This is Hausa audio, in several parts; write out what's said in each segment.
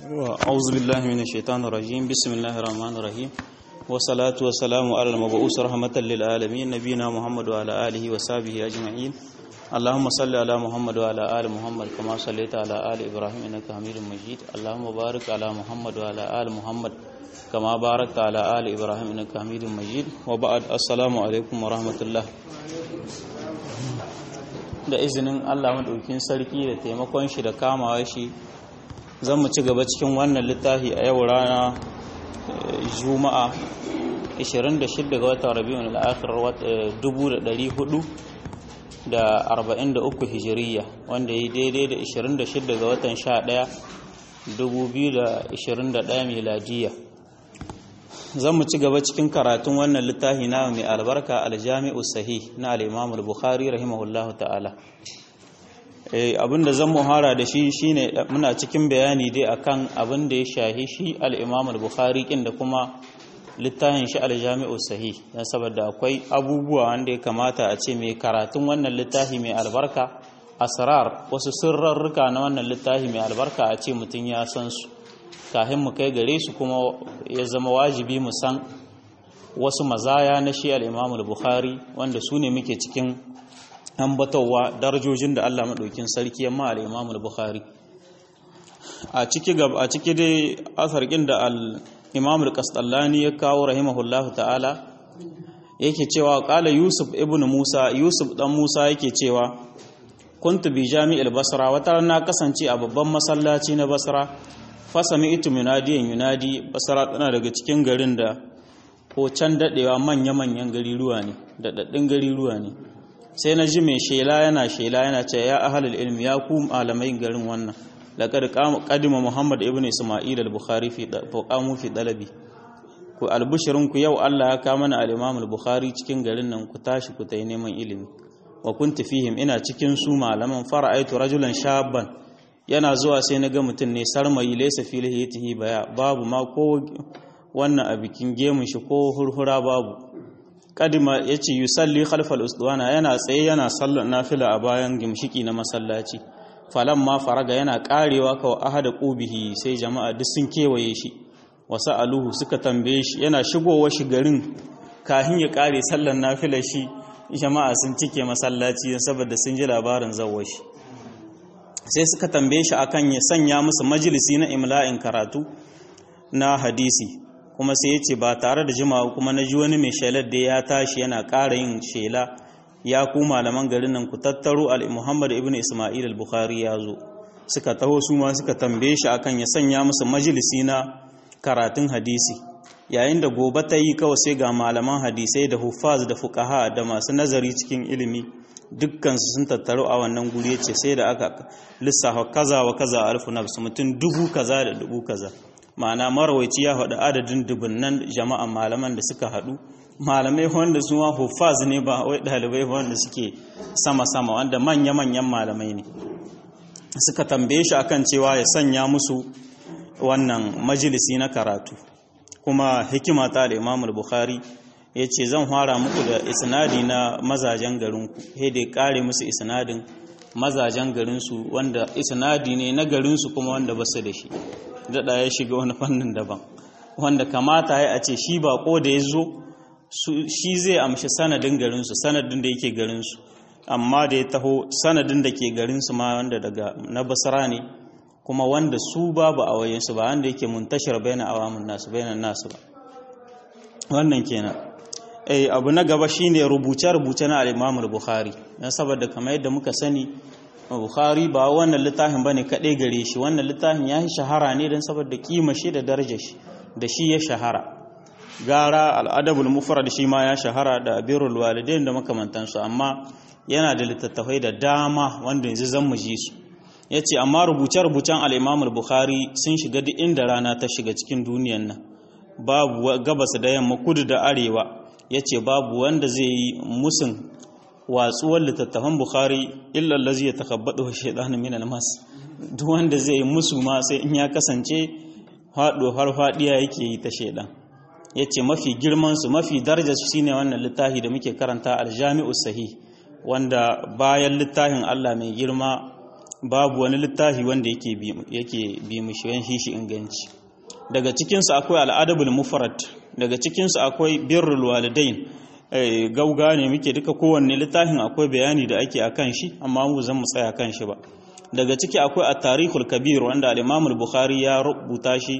أعوذ بالله من الشيطان الرجيم بسم الله الرحمن الرحيم والصلاة والسلام على المبعوث رحمة للعالمين نبينا محمد وعلى آله وصحبه أجمعين اللهم صل على محمد وعلى آل محمد كما صليت على آل إبراهيم إنك حميد مجيد اللهم بارك على محمد وعلى آل محمد كما باركت على آل إبراهيم إنك حميد مجيد وبعد السلام عليكم ورحمة الله da izinin Allah maɗaukin sarki da taimakon shi da kamawa shi zan mu ci gaba cikin wannan littafi a yau rana juma'a 26 ga watan rabi'un al-akhir 1443 hijiriya wanda yi daidai da 26 ga watan 11 2021 miladiya zan mu ci gaba cikin karatun wannan littafi na mai albarka aljami'u sahih na al-imam al-bukhari rahimahullahu ta'ala abinda zan muhara da shi shine muna cikin bayani dai akan abin da ya shahi shi al-imam al-bukhari kin da kuma littafin shi al-jami'u sahih dan saboda akwai abubuwa wanda ya kamata a ce mai karatun wannan littafi mai albarka asrar wasu sirrarruka na wannan littafi mai albarka a ce mutum ya san su kafin mu kai gare su kuma ya zama wajibi mu san wasu mazaya na shi al-Imam al-Bukhari wanda su ne muke cikin ambatowa darajojin da Allah madaukin sarki yamma al-Imam al-Bukhari a ciki gab a ciki dai asarkin da al-Imam al-Qastallani ya kawo rahimahullahu ta'ala yake cewa qala Yusuf ibn Musa Yusuf dan Musa yake cewa kuntu bi jami'il Basra wata na kasance a babban masallaci na Basra fasami itu munadiyan yunadi basara tana daga cikin garin da ko can dadewa manya-manyan gariruwa ne da daddin gariruwa ne sai na ji mai shela yana shela yana ce ya ahalul ilmi ya ku malamai garin wannan laqad qadima muhammad ibn isma'il al-bukhari fi qamu fi dalabi ku albushirin ku yau Allah ya kama mana al-imam al-bukhari cikin garin nan ku tashi ku tayi neman ilimi wa kuntu fihim ina cikin su malaman fara'aitu rajulan shabban yana zuwa sai na ga mutum ne sarmayi laisa filihitihi baya babu ma ko wannan a bikin gemun shi ko hurhura babu kadima ya ce yusalli khalfal usduwana yana tsaye yana sallar nafila a bayan gimshiki na masallaci falan ma faraga yana karewa kawai ahada qubihi sai jama'a duk sun kewaye shi wasu aluhu suka tambaye shi yana shigowa shi garin kahin ya kare sallar nafila shi jama'a sun cike masallaci saboda sun ji labarin zawwa shi sai suka tambaye shi akan ya sanya musu majalisi na imla'in karatu na hadisi kuma sai ya ce ba tare da jimawa kuma na ji wani mai shelar da ya tashi yana ƙara yin shela ya ku malaman garin nan ku tattaro al-muhammad ibn isma'il al-bukhari ya zo suka taho su ma suka tambaye shi akan ya sanya musu majalisi na karatun hadisi yayin da gobe ta yi kawai sai ga malaman hadisai da huffaz da fuqaha da masu nazari cikin ilimi dukkansu sun tattaru a wannan guri ce sai da aka lissafa kaza wa kaza alfu nafs mutum dubu kaza da dubu kaza ma'ana marawaici ya faɗi adadin dubunnan jama'an malaman da suka haɗu malamai wanda su ma huffaz ne ba wai ɗalibai wanda suke sama-sama wanda manya-manyan malamai ne suka tambaye shi akan cewa ya sanya musu wannan majalisi na karatu kuma hikima ta da imamul bukhari ya ce zan fara muku da isnadi na mazajen garinku he da kare musu isnadin mazajen garinsu wanda isnadi ne na garinsu kuma wanda basu da shi daɗa ya shiga wani fannin daban wanda kamata ya a ce shi bako da ya zo shi zai amshi sanadin garinsu sanadin da yake garinsu amma da ya taho sanadin da ke garinsu ma wanda daga na basara ne kuma wanda su babu a wayensu ba wanda yake muntashar bayan awamun nasu bayan nasu ba wannan kenan eh abu na gaba shine rubuce-rubuce na al-Imam al-Bukhari dan saboda kamar yadda muka sani Bukhari ba wannan littafin bane kadai gare shi wannan littafin ya shahara ne dan saboda kima shi da darajar shi da shi ya shahara gara al-Adabul Mufrad shi ma ya shahara da Birrul Walidain da makamantan su amma yana da littattafai da dama wanda yanzu zan mu ji su yace amma rubuce-rubucen al-Imam al-Bukhari sun shiga duk inda rana ta shiga cikin duniyar nan babu gabas da yamma kudu da arewa ya ce babu wanda zai yi musun watsuwar littattafan bukhari illa lazi ya takabbadu shaidanin min almas duk wanda zai yi musu ma sai in ya kasance haɗo har faɗiya yake yi ta shaidan ya ce mafi girmansu mafi darajar su shine wannan littafi da muke karanta aljami'u sahih wanda bayan littafin Allah mai girma babu wani littafi wanda yake bi yake bi mishi yan shi inganci daga cikin su akwai al-adabul mufrad daga cikin su akwai birrul walidain gauga ne muke duka kowanne littafin akwai bayani da ake akan shi amma mu zan mu tsaya kan shi ba daga ciki akwai at-tarikhul kabir wanda al-imam al-bukhari ya rubuta shi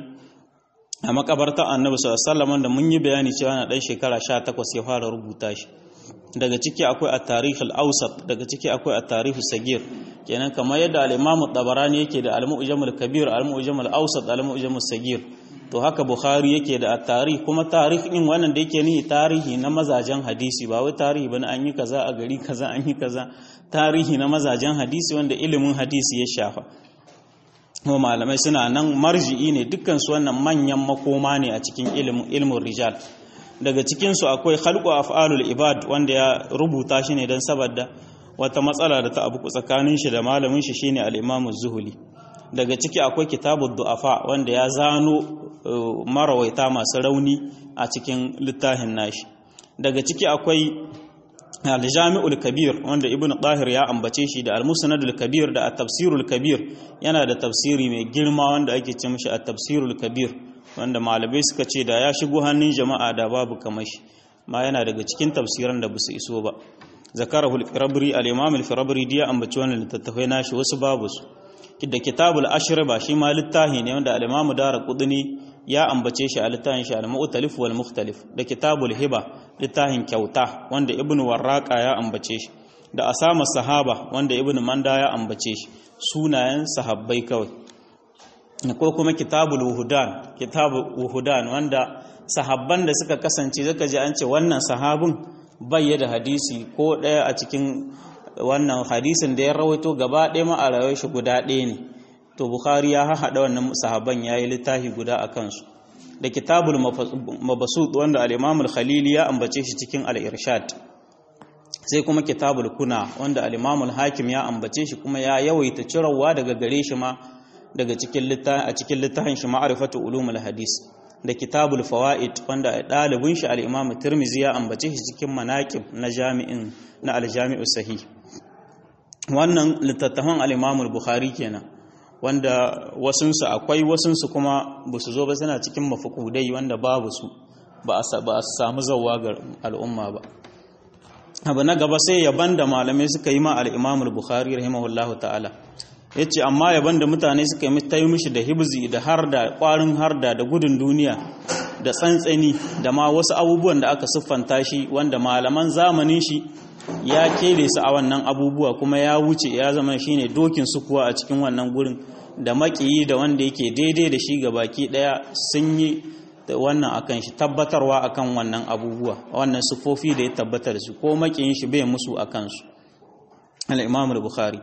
a makabartar annabi sallallahu alaihi wasallam da mun yi bayani cewa na dan shekara 18 ya fara rubuta shi daga ciki akwai at-tarikh al-awsat daga ciki akwai at-tarikh sagir kenan kamar yadda al-imam tabarani yake da al-mu'jam al-kabir al-mu'jam al-awsat al-mu'jam sagir to haka bukhari yake da at-tarikh kuma tarikh din wannan da yake ni tarihi na mazajen hadisi ba wai tarihi bane an yi kaza a gari kaza an yi kaza tarihi na mazajen hadisi wanda ilimin hadisi ya shafa kuma malamai suna nan marji'i ne dukkan su wannan manyan makoma ne a cikin ilimin ilmin rijal daga cikinsu akwai khalqu af'alul ibad wanda ya rubuta shi ne don saboda wata matsala da ta abu tsakanin shi da malamin shi shine al-Imam zuhuli daga ciki akwai kitabud du'afa wanda ya zano marawaita masu rauni a cikin littafin nashi daga ciki akwai al-Jami'ul Kabir wanda Ibn Tahir ya ambace shi da al-Musnadul Kabir da at-Tafsirul Kabir yana da tafsiri mai girma wanda ake ce mishi at-Tafsirul Kabir wanda malamai suka ce da ya shigo hannun jama'a da babu kamar shi ma yana daga cikin tafsiran da basu iso ba zakarahu al-firabri al-imam al-firabri ya ambaci wannan littattafai nashi wasu babu su da kitabul ashriba shi ma littafi ne wanda al-imam daraqutni ya ambace shi a littafin shi al-mu'talif wal mukhtalif da kitabul hiba littafin kyauta wanda ibn warraqa ya ambace shi da asama sahaba wanda ibn manda ya ambace shi sunayen sahabbai kawai ko kuma kitabul wuhudan kitabul wuhudan wanda sahabban da suka kasance zaka ji an ce wannan sahabin bai da hadisi ko ɗaya a cikin wannan hadisin da ya rawaito gaba ɗaya ma a rayuwar shi guda ɗaya ne to bukhari ya haɗa wannan sahabban ya yi littafi guda a kansu da kitabul mabasut wanda al-imam al-khalili ya ambace shi cikin al-irshad sai kuma kitabul kuna wanda al-imam al-hakim ya ambace shi kuma ya yawaita cirawa daga gare shi ma daga cikin littafin a cikin littafin shi ma'rifatu ulumul hadis da kitabul fawaid wanda dalibin shi al-imam tirmizi ya ambace shi cikin manaqib na jami'in na al-jami'us sahih wannan littattafan al-imam al-bukhari kenan wanda wasunsu akwai wasunsu kuma ba su zo ba suna cikin mafukudai wanda babu su ba a samu zauwa ga al'umma ba abu na gaba sai yaban da malamai suka yi ma al'imamul bukhari rahimahullahu ta'ala ya ce amma yaban da mutane suka yi ta yi mishi da hibzi da harda kwarin harda da gudun duniya da tsantsani da ma wasu abubuwan da aka siffanta shi wanda malaman zamanin shi ya kere su a wannan abubuwa kuma ya wuce ya zama shine dokin su kuwa a cikin wannan gurin da makiyi da wanda yake daidai da shi ga baki daya sun yi wannan akan shi tabbatarwa akan wannan abubuwa wannan sufofi da ya tabbatar su ko makiyin shi bai musu akan su al-imam al-bukhari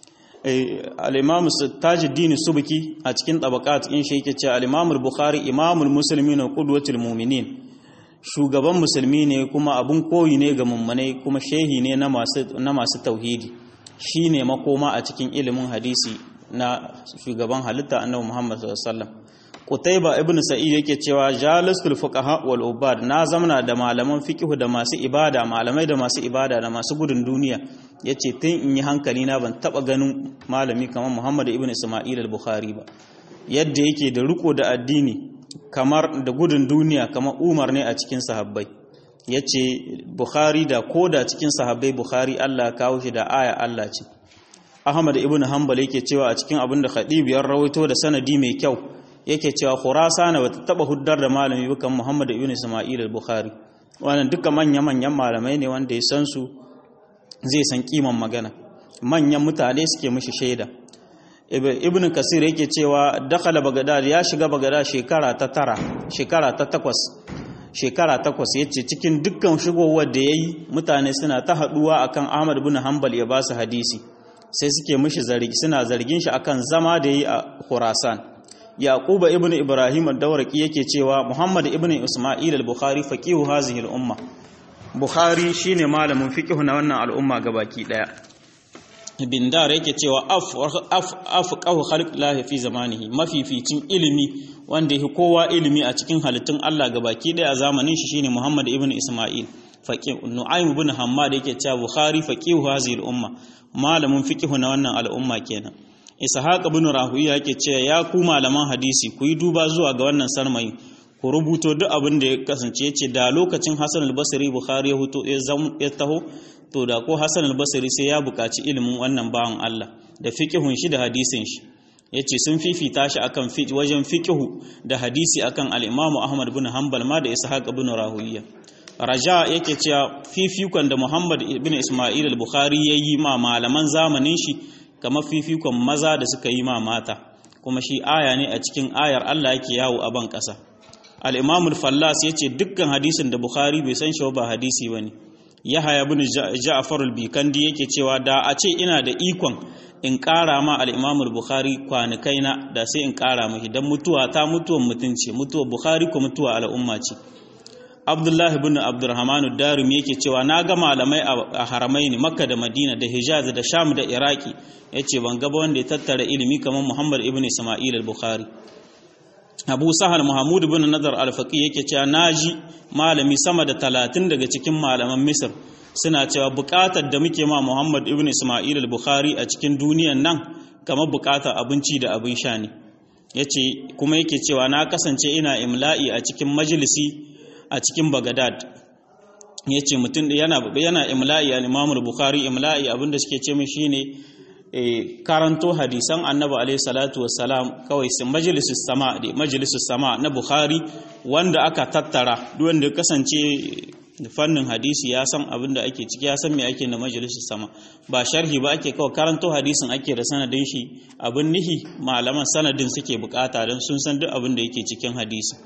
al-imam tajuddin subki a cikin tabaqat in shi yake cewa al-imam al-bukhari imamul muslimin wa qudwatul mu'minin shugaban musulmi ne kuma abun koyi ne ga mummunai kuma shehi ne na masu tauhidi shi ne makoma a cikin ilimin hadisi na shugaban halitta annabi Muhammad sallallahu alaihi wasallam Qutayba ibn Sa'id yake cewa jalasul fuqaha wal ubad na zamana da malaman fiqh da masu ibada malamai da masu ibada da masu gudun duniya yace tun in yi hankali na ban taba ganin malami kamar Muhammad ibn Isma'il al-Bukhari ba yadda yake da riko da addini kamar da gudun duniya kamar umar ne a cikin sahabbai ya ce bukhari da ko da cikin sahabbai bukhari allah kawo shi da aya allah ce ahmad ibn hanbal yake cewa a cikin abin da khadib ya rawaito da sanadi mai kyau yake cewa khurasana bata taba huddar da malami bukan muhammad ibn isma'il al-bukhari wannan duka manya manyan malamai ne wanda ya san su zai san kiman magana manyan mutane suke mishi shaida ibn kasir yake cewa dakhala bagadad ya shiga bagadad shekara ta tara shekara ta takwas shekara takwas yace cikin dukkan shigowar da yayi mutane suna ta haduwa akan Ahmad ibn Hanbal ya ba su hadisi sai suke mishi zargi suna zargin shi akan zama da yayi a Khurasan Yaquba ibn Ibrahim ad-Dawraqi yake cewa Muhammad ibn Isma'il al-Bukhari faqihu hazihi al-umma Bukhari shine malamin fiqh na wannan al'umma gabaki daya bindar yake cewa afqahu khalqillahi fi zamanihi mafificin ilimi wanda yake kowa ilimi a cikin halittun Allah gabaki daya a zamanin shi shine Muhammad ibn Isma'il faqih Nu'aym ibn Hammad yake cewa Bukhari faqihu hadhihi al-umma malamin fiqh na wannan al'umma kenan ishaq ibn rahuya yake cewa ya ku malaman hadisi ku yi duba zuwa ga wannan sarmayi ku rubuto duk abin da ya kasance yace da lokacin Hassan al-Basri Bukhari ya huto ya taho to da ko Hassan al-Basri sai ya buƙaci ilimin wannan bawan Allah da fiqhun shi da hadisin shi yace sun fifita shi akan wajen fiqhu da hadisi akan al-Imam Ahmad ibn Hanbal ma da Ishaq ibn Rahuya Raja yake cewa fifikon da Muhammad ibn Isma'il al-Bukhari yayi ma malaman zamanin shi kamar fifikon maza da suka yi ma mata kuma shi aya ne a cikin ayar Allah yake yawo a ban ƙasa al-Imam al-Fallas yace dukkan hadisin da Bukhari bai san shi ba hadisi bane Yahaya ibn Ja'far al-Bikandi yake cewa da a ce ina da ikon in ƙara ma al-Imam al-Bukhari kwanakaina da sai in ƙara mashi dan mutuwa ta mutuwan mutunci mutuwa Bukhari ko mutuwa al'umma ce Abdullah ibn Abdurrahman darimi yake cewa na ga malamai a haramaini Makka da Madina da Hijaz da Sham da Iraki yace ban ga wanda ya tattara ilimi kamar Muhammad ibn Isma'il al-Bukhari Abu Sahal Muhammad ibn Nadar al-Faqih yake cewa naji malami sama da talatin daga cikin malaman Misr suna cewa buƙatar da muke ma Muhammad ibn Isma'il al-Bukhari a cikin duniyan nan kamar buƙatar abinci da abin sha ne yace kuma yake cewa na kasance ina imla'i a cikin majalisi a cikin Baghdad yace mutum yana yana imla'i al-Imam al-Bukhari imla'i abinda suke ce min shine karanto hadisan annabi alaihi salatu wassalam kawai sun majalisus sama da majalisus sama na bukhari wanda aka tattara duk wanda kasance fannin hadisi ya san abin da ake ciki ya san me ake na majalisus sama ba sharhi ba ake kawai karanto hadisin ake da sanadin shi abin nihi malaman sanadin suke bukata don sun san duk abin da yake cikin hadisi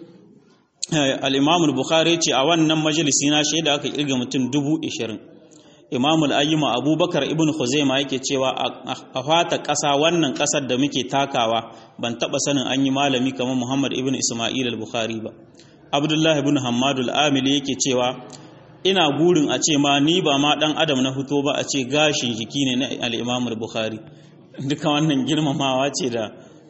al-imam al-bukhari ce a wannan majalisi na shaida aka kirga mutum dubu ishirin imamul ayyuma abubakar ibn khuzaima yake cewa a fata ƙasa wannan ƙasar da muke takawa ban taɓa sanin an yi malami kamar muhammad ibn isma'il al-bukhari ba abdullahi ibn hamadul amili yake cewa ina gurin a ce ma ni ba ma ɗan adam na fito ba a ce gashin jiki ne na al-imam al-bukhari duka wannan girmamawa ce da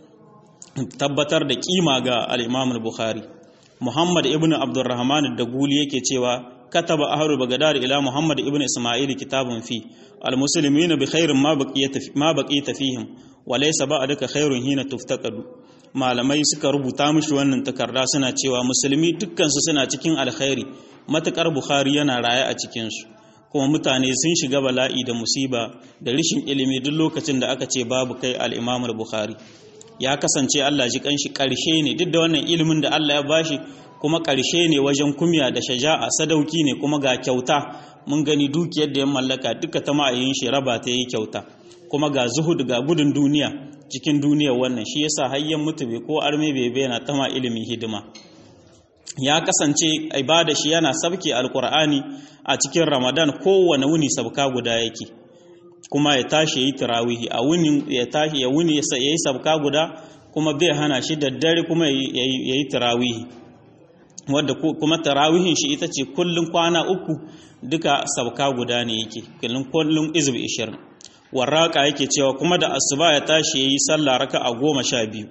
tabbatar da kima ga al-imam al-bukhari muhammad ibn abdurrahman da guli yake cewa كتب أهل بغداد إلى محمد ابن إسماعيل كتاب فيه المسلمين بخير ما بقيت ما بقيت فيهم وليس بعدك خير حين تفتقد malamai suka rubuta mishi wannan takarda suna cewa musulmi dukkansu suna cikin alkhairi matakar bukhari yana raye a cikinsu kuma mutane sun shiga bala'i da musiba da rishin ilimi duk lokacin da aka ce babu kai al-imamul bukhari ya kasance Allah ji kanshi karshe ne duk da wannan ilimin da Allah ya bashi kuma ƙarshe ne wajen kumya da shaja'a sadauki ne kuma ga kyauta mun gani dukiyar da ya mallaka duka ta ma'ayin shi raba ta yi kyauta kuma ga zuhud ga gudun duniya cikin duniyar wannan shi yasa hayyan mutu bai ko arme bai bayyana ta ma ilimin hidima ya kasance ibada shi yana sabke alkur'ani a cikin ramadan kowane wuni sabka guda yake kuma ya tashi yayi tarawihi a wuni ya tashi ya wuni yayi sabka guda kuma bai hana shi da dare kuma yayi tarawihi wadda kuma tarawihin shi ita ce kullum kwana uku duka sabka guda ne yake kullum kullum izb 20 warraka yake cewa kuma da asuba ya tashi yayi sallah raka'a goma sha biyu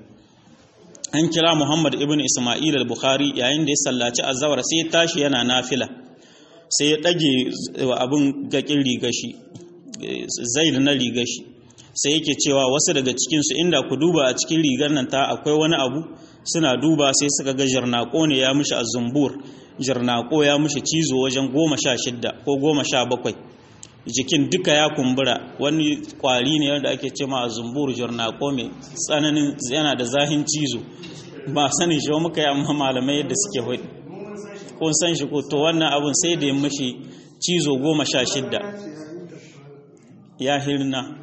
an kira Muhammad ibn Isma'il al-Bukhari yayin da ya sallaci azhar sai ya tashi yana nafila sai ya dage abin gakin rigashi zaid na rigashi sai yake cewa wasu daga cikin su inda ku duba a cikin rigar nan ta akwai wani abu suna duba sai suka ga jarnako ne ya mishi a zumbur jarnako ya mishi cizo wajen goma sha shidda ko goma sha bakwai jikin duka ya kumbura wani kwari ne wanda ake cema a zumbur jarnako mai tsananin yana da zahin cizo ba sanin shi muka yi amma malamai yadda suke hudu kun san shi ko to wannan abun sai da ya mishi cizo goma sha shidda ya hirna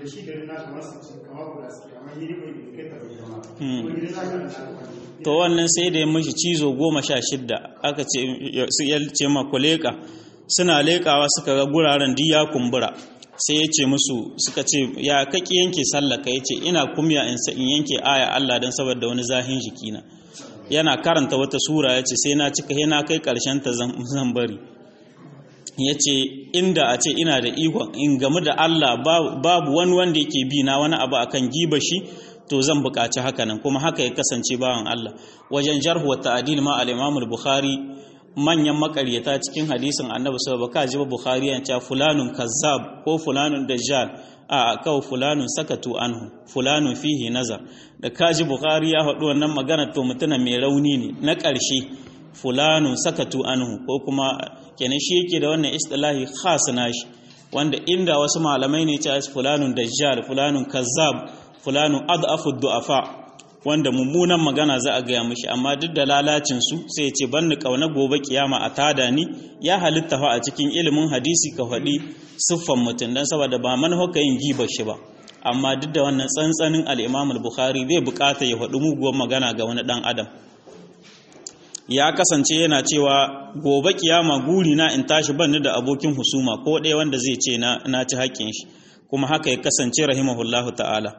to wannan sai da ya mishi cizo goma sha shidda aka ce ya ce ma kuleka suna lekawa suka ga guraren duk ya kumbura sai ya ce musu suka ce ya kaki yanke sallaka ya ce ina kumya in yanke aya Allah don saboda wani zahin jikina yana karanta wata sura ya ce sai na cika yana kai karshen ta zan bari ya ce inda a ce ina da ikon in gamu da Allah babu wani wanda yake bi na wani abu akan giba shi to zan buƙaci haka nan kuma haka ya kasance bawan Allah wajen jarhu wa ta'dil ma al-Imam al-Bukhari manyan makaryata cikin hadisin Annabi sallallahu alaihi wasallam ji Bukhari ya ce fulanun kazzab ko fulanun dajjal a kawai fulanun sakatu anhu fulanun fihi nazar da kaji bukhari ya faɗi wannan magana to mutuna mai rauni ne na ƙarshe fulanun sakatu anhu ko kuma kenan shi yake da wannan istilahi khas nashi wanda inda wasu malamai ne ta fulanun dajjal fulanun kazzab fulanun adhafu du'afa wanda mummunan magana za a gaya mishi amma duk da lalacin su sai ya ce banni kauna gobe kiyama a tada ni ya halitta fa a cikin ilimin hadisi ka faɗi siffan mutum dan saboda ba manhaka yin gibar shi ba amma duk da wannan tsantsanin al-Imam al-Bukhari bai bukata ya faɗi muguwar magana ga wani dan adam ya kasance yana cewa gobe kiyama guri na in tashi ban da abokin husuma ko ɗaya wanda zai ce na ci haƙƙin shi kuma haka ya kasance rahimahullahu ta'ala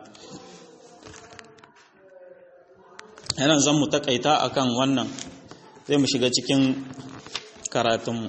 yana zan mu takaita akan wannan zai mu shiga cikin karatunmu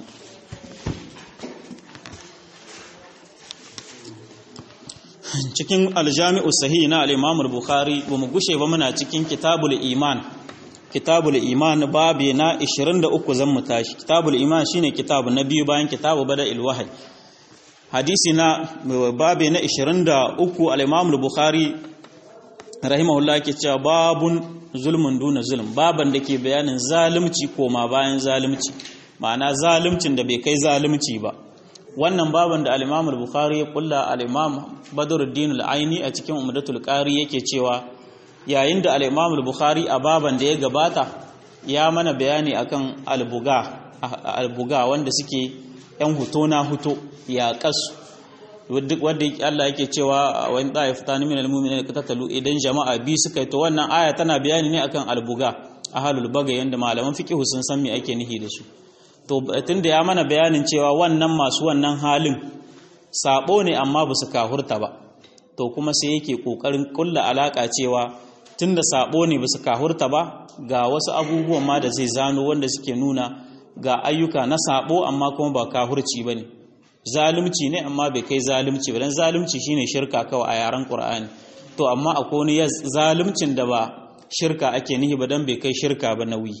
cikin aljami'u sahi na al'imamul bukhari ba mu gushe ba muna cikin kitabul iman kitabul iman babi na 23 zan mu tashi kitabul iman shine kitabu na biyu bayan kitabu bada ilwahai hadisi na babi na 23 al-imam al-bukhari rahimahullah ke cewa babun zulmun duna zulm baban da ke bayanin zalunci koma bayan zalunci ma'ana zaluncin da bai kai zalunci ba wannan baban da al-imam al-bukhari ya kulla al-imam badruddin al-aini a cikin umdatul qari yake cewa yayin da al-Imam al-Bukhari a baban da ya gabata ya mana bayani akan al-buga al-buga wanda suke yan huto na huto ya kasu duk wanda Allah yake cewa wa in ta'ifatan min al-mu'minina qatatalu idan jama'a bi suka yi to wannan aya tana bayani ne akan al-buga ahlul baga yanda malaman fiqh sun san me ake nihi da su to tunda ya mana bayanin cewa wannan masu wannan halin sabo ne amma ba su kahurta ba to kuma sai yake kokarin kulla alaka cewa tunda sabo ne basu kahurta ba ga wasu abubuwan ma da zai zano wanda suke nuna ga ayyuka na sabo amma kuma ba kahurci bane zalunci ne amma bai kai zalunci ba dan zalunci shine shirka kawai a yaren Qur'ani to amma akwai wani zaluncin da ba shirka ake nihi ba dan bai kai shirka ba nauyi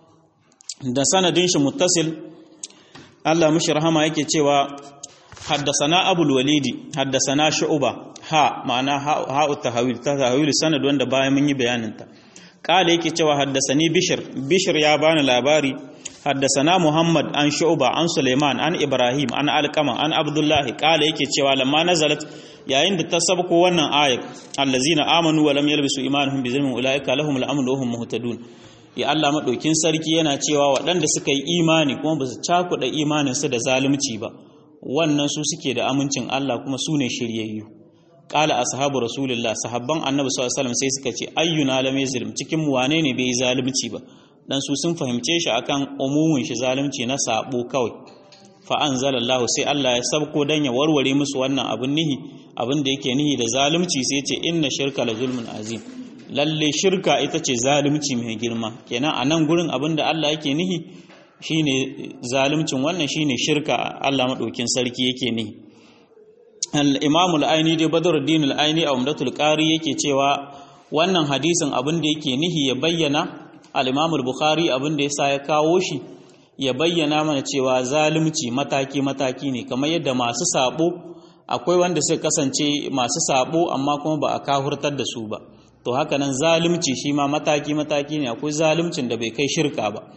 da sanadin shi muttasil Allah mushi rahama yake cewa حدثنا أبو الوليد حدثنا شعبة ها معنى ها التهويل تهويل سند wanda bayan mun yi bayanin ta kale yake cewa haddasani bishir bishir ya bani labari haddasana muhammad an shu'ba an suleiman an ibrahim an alqama an abdullah kale yake cewa lamma nazalat yayin da ta sabko wannan ayat allazina amanu wa lam yalbisu imanuhum bi zulmin ulaika lahumul amnu wa hum muhtadun ya Allah madaukin sarki yana cewa waɗanda suka yi imani kuma ba su cakuɗa imaninsu da zalunci ba wannan su suke da amincin Allah kuma su ne shiryayyu qala ashabu rasulullah sahabban annabi sallallahu alaihi wasallam sai suka ce ayyuna lam yazlim cikin mu wane ne bai zalunci ba dan su sun fahimce shi akan umumin shi zalunci na sabo kawai fa anzalallahu sai Allah ya sabko dan ya warware musu wannan abin nihi abin da yake nihi da zalunci sai ce inna shirka la zulmun azim lalle shirka ita ce zalunci mai girma kenan a nan gurin abin da Allah yake nihi shine zaluncin wannan shine shirka Allah madaukin sarki yake nihi al-imam al-aini da badruddin al-aini a umdatul qari yake cewa wannan hadisin abin da yake nihi ya bayyana al-imam al-bukhari abin da yasa ya kawo shi ya bayyana mana cewa zalunci mataki mataki ne kamar yadda masu sabo akwai wanda suka kasance masu sabo amma kuma ba a kahurtar da su ba to haka nan zalunci shi ma mataki mataki ne akwai zaluncin da bai kai shirka ba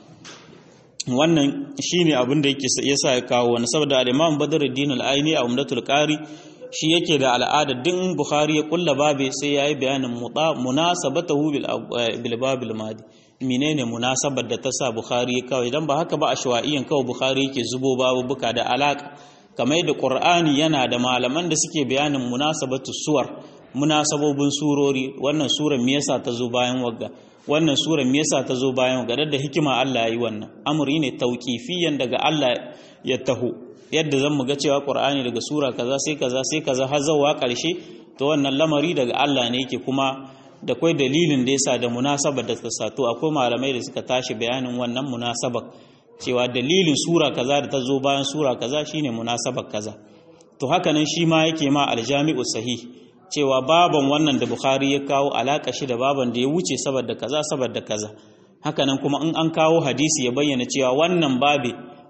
wannan shine abin da yake yasa ya kawo wani saboda al-Imam Badruddin al-Aini a Umdatul Qari shi yake da al'ada din Bukhari ya kulla babe sai yayi bayanin munasabatahu bil babil madi menene munasabar da ta sa Bukhari ya kawo idan ba haka ba ashwa'iyan kawo Bukhari yake zubo babu buka da alaka kamar yadda Qur'ani yana da malaman da suke bayanin munasabatu suwar munasabobin surori wannan sura me yasa ta zo bayan wagga wannan sura me yasa ta zo bayan wagga da hikima Allah yayi wannan amri ne tauqifiyan daga Allah ya taho yadda zan mu ga cewa Qur'ani daga sura kaza sai kaza sai kaza har zawa karshe to wannan lamari daga Allah ne yake kuma da kai dalilin da yasa da munasabar da ta sato akwai malamai da suka tashi bayanin wannan munasabar cewa dalilin sura kaza da ta zo bayan sura kaza shine munasabar kaza to haka nan shi ma yake ma aljami'u sahih cewa baban wannan da Bukhari ya kawo alaka shi da baban da ya wuce saboda kaza saboda kaza haka nan kuma in an kawo hadisi ya bayyana cewa wannan babe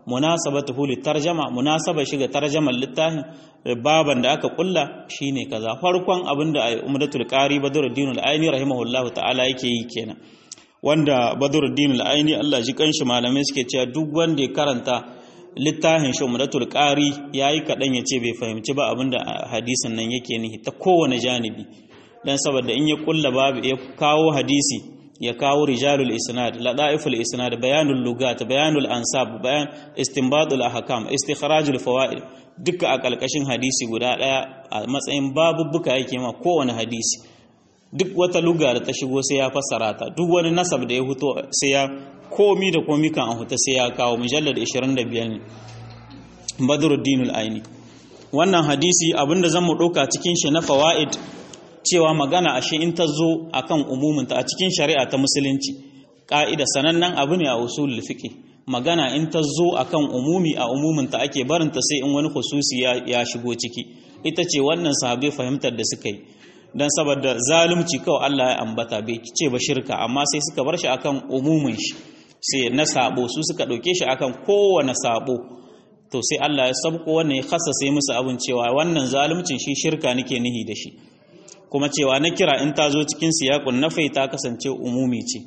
munasabatuhu litarjama munasaba shiga tarjaman littafin baban da aka kulla shine kaza farkon abinda umdatul qari badruddin al-aini rahimahullahu ta'ala yake yi kenan wanda badruddin al-aini Allah ji kanshi malamai suke cewa duk wanda ya karanta littafin shi umdatul qari yayi kadan yace bai fahimci ba abinda hadisin nan yake nihi ta kowane janibi dan saboda in ya kulla babu ya kawo hadisi ya kawo rijalul isnad ladaiful isnad bayanul lugat bayanul ansab bayan istinbatul ahkam istikhrajul fawaid duka a kalkashin hadisi guda daya a matsayin babubbuka yake ma kowane hadisi duk wata luga da ta shigo sai ya fassara ta duk wani nasab da ya huto sai ya komi da komi kan an huta sai ya kawo mujallad 25 ne badruddinul aini wannan hadisi abinda zan mu dauka cikin shi na fawaid cewa magana ashe in ta zo akan umuminta a cikin shari'a ta musulunci ƙa'ida sanannen abu ne a usul fiqh magana in ta zo akan umumi a umuminta ake barinta sai in wani khususi ya shigo ciki ita ce wannan sahabbai fahimtar da suka yi dan saboda zalunci kawai Allah ya ambata bai ce ba shirka amma sai suka bar shi akan umumin shi sai na sabo su suka dauke shi akan kowane sabo to sai Allah ya sabko wannan ya sai musu abin cewa wannan zaluncin shi shirka nake nihi da shi kuma cewa na kira in ta zo cikin siyakun nafai ta kasance umumi ce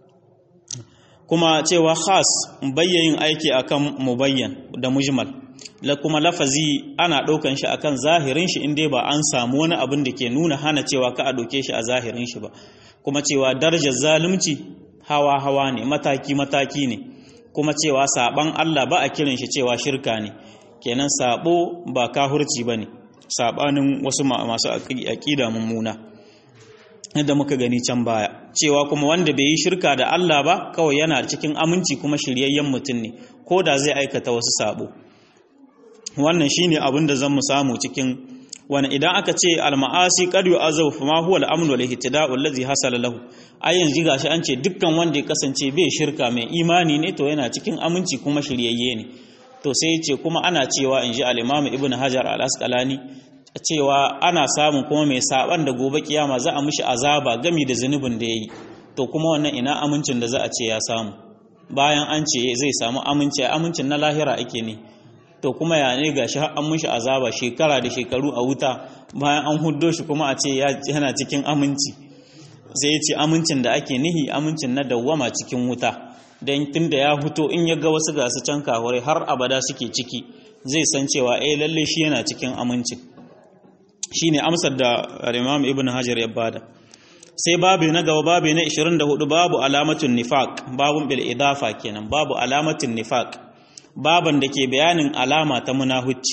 kuma cewa khas bayyayin aiki akan mubayyan da mujmal la kuma lafazi ana ɗaukan shi akan zahirin shi inda ba an samu wani abin da ke nuna hana cewa ka a ɗauke shi a zahirin shi ba kuma cewa darajar zalunci hawa hawa ne mataki mataki ne kuma cewa saban Allah ba a kiran shi cewa shirka ne kenan sabo ba kahurci bane sabanin wasu masu aƙida mummuna yadda muka gani can baya cewa kuma wanda bai yi shirka da Allah ba kawai yana cikin aminci kuma shiryayyen mutum ne ko da zai aikata wasu sabo wannan shine abin da zan mu samu cikin wani idan aka ce alma'asi qad yu'azabu fa ma huwa al-amnu wal ihtida'u allazi hasala lahu ai yanzu gashi an ce dukkan wanda ya kasance bai shirka mai imani ne to yana cikin aminci kuma shiryayye ne to sai ce kuma ana cewa in ji al-imam ibn hajar al-asqalani cewa ana samun kuma mai saban da gobe kiyama za a mishi azaba gami da zunubin da yayi to kuma wannan ina amincin da za a ce ya samu bayan an ce zai samu aminci amincin na lahira ake ne to kuma ya ne gashi har an mishi azaba shekara da shekaru a wuta bayan an huddo shi kuma a ce yana cikin aminci sai ya ce amincin da ake nihi amincin na dawwama cikin wuta don tun da ya fito in ya ga wasu gasu can kahurai har abada suke ciki zai san cewa eh lalle shi yana cikin aminci shine amsar da Imam Ibn Hajar ya bada sai babu na gaba babu na 24 babu alamatun nifaq babun bil idafa kenan babu alamatun nifaq baban da ke bayanin alama ta munahucci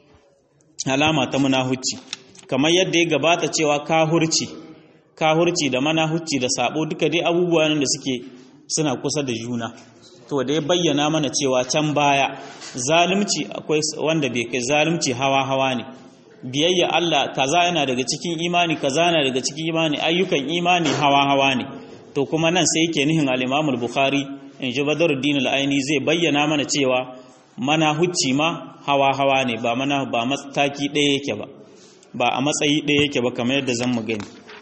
alama ta munahucci kamar yadda ya gabata cewa kahurci kahurci da manahucci da sabo duka dai abubuwa da suke suna kusa da juna to da ya bayyana mana cewa can baya zalunci akwai wanda bai kai zalunci hawa hawa ne biyayya Allah kaza yana daga cikin imani kaza yana daga cikin imani ayyukan imani hawa hawa ne to kuma nan sai yake nihin al-Imam al-Bukhari in ji Badruddin al-Aini zai bayyana mana cewa mana hucci ma hawa hawa ne ba mana ba mataki ɗaya yake ba ba a matsayi ɗaya yake ba kamar yadda zan mu gani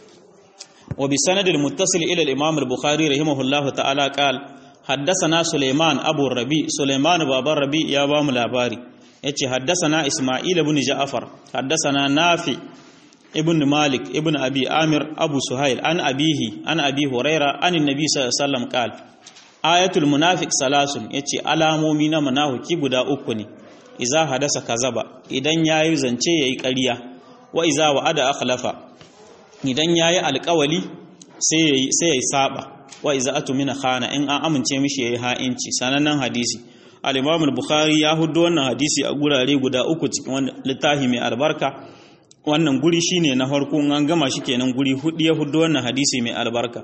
wa bi sanadil muttasil ila al-Imam al-Bukhari rahimahullahu ta'ala qala حدثنا سليمان أبو الربيع سليمان بابا الربيع يا بام لاباري yace haddasana Isma'il ibn Ja'far haddasana Nafi ibn Malik ibn Abi Amir Abu Suhail an abihi an Abi Huraira an Annabi sallallahu alaihi wasallam qal ayatul munafiq salasun yace alamomi na munafiki guda uku ne iza hadasa kazaba idan yayi zance yayi ƙarya wa iza wa'ada akhlafa idan yayi alƙawali sai yayi sai yayi saba wa iza atumina khana in an amince mishi yayi ha'inci sanannen hadisi al-Imam al-Bukhari ya hudo wannan hadisi a gurare guda uku cikin wannan littafi mai albarka wannan guri shine na farko an gama shi kenan guri hudu ya hudo wannan hadisi mai albarka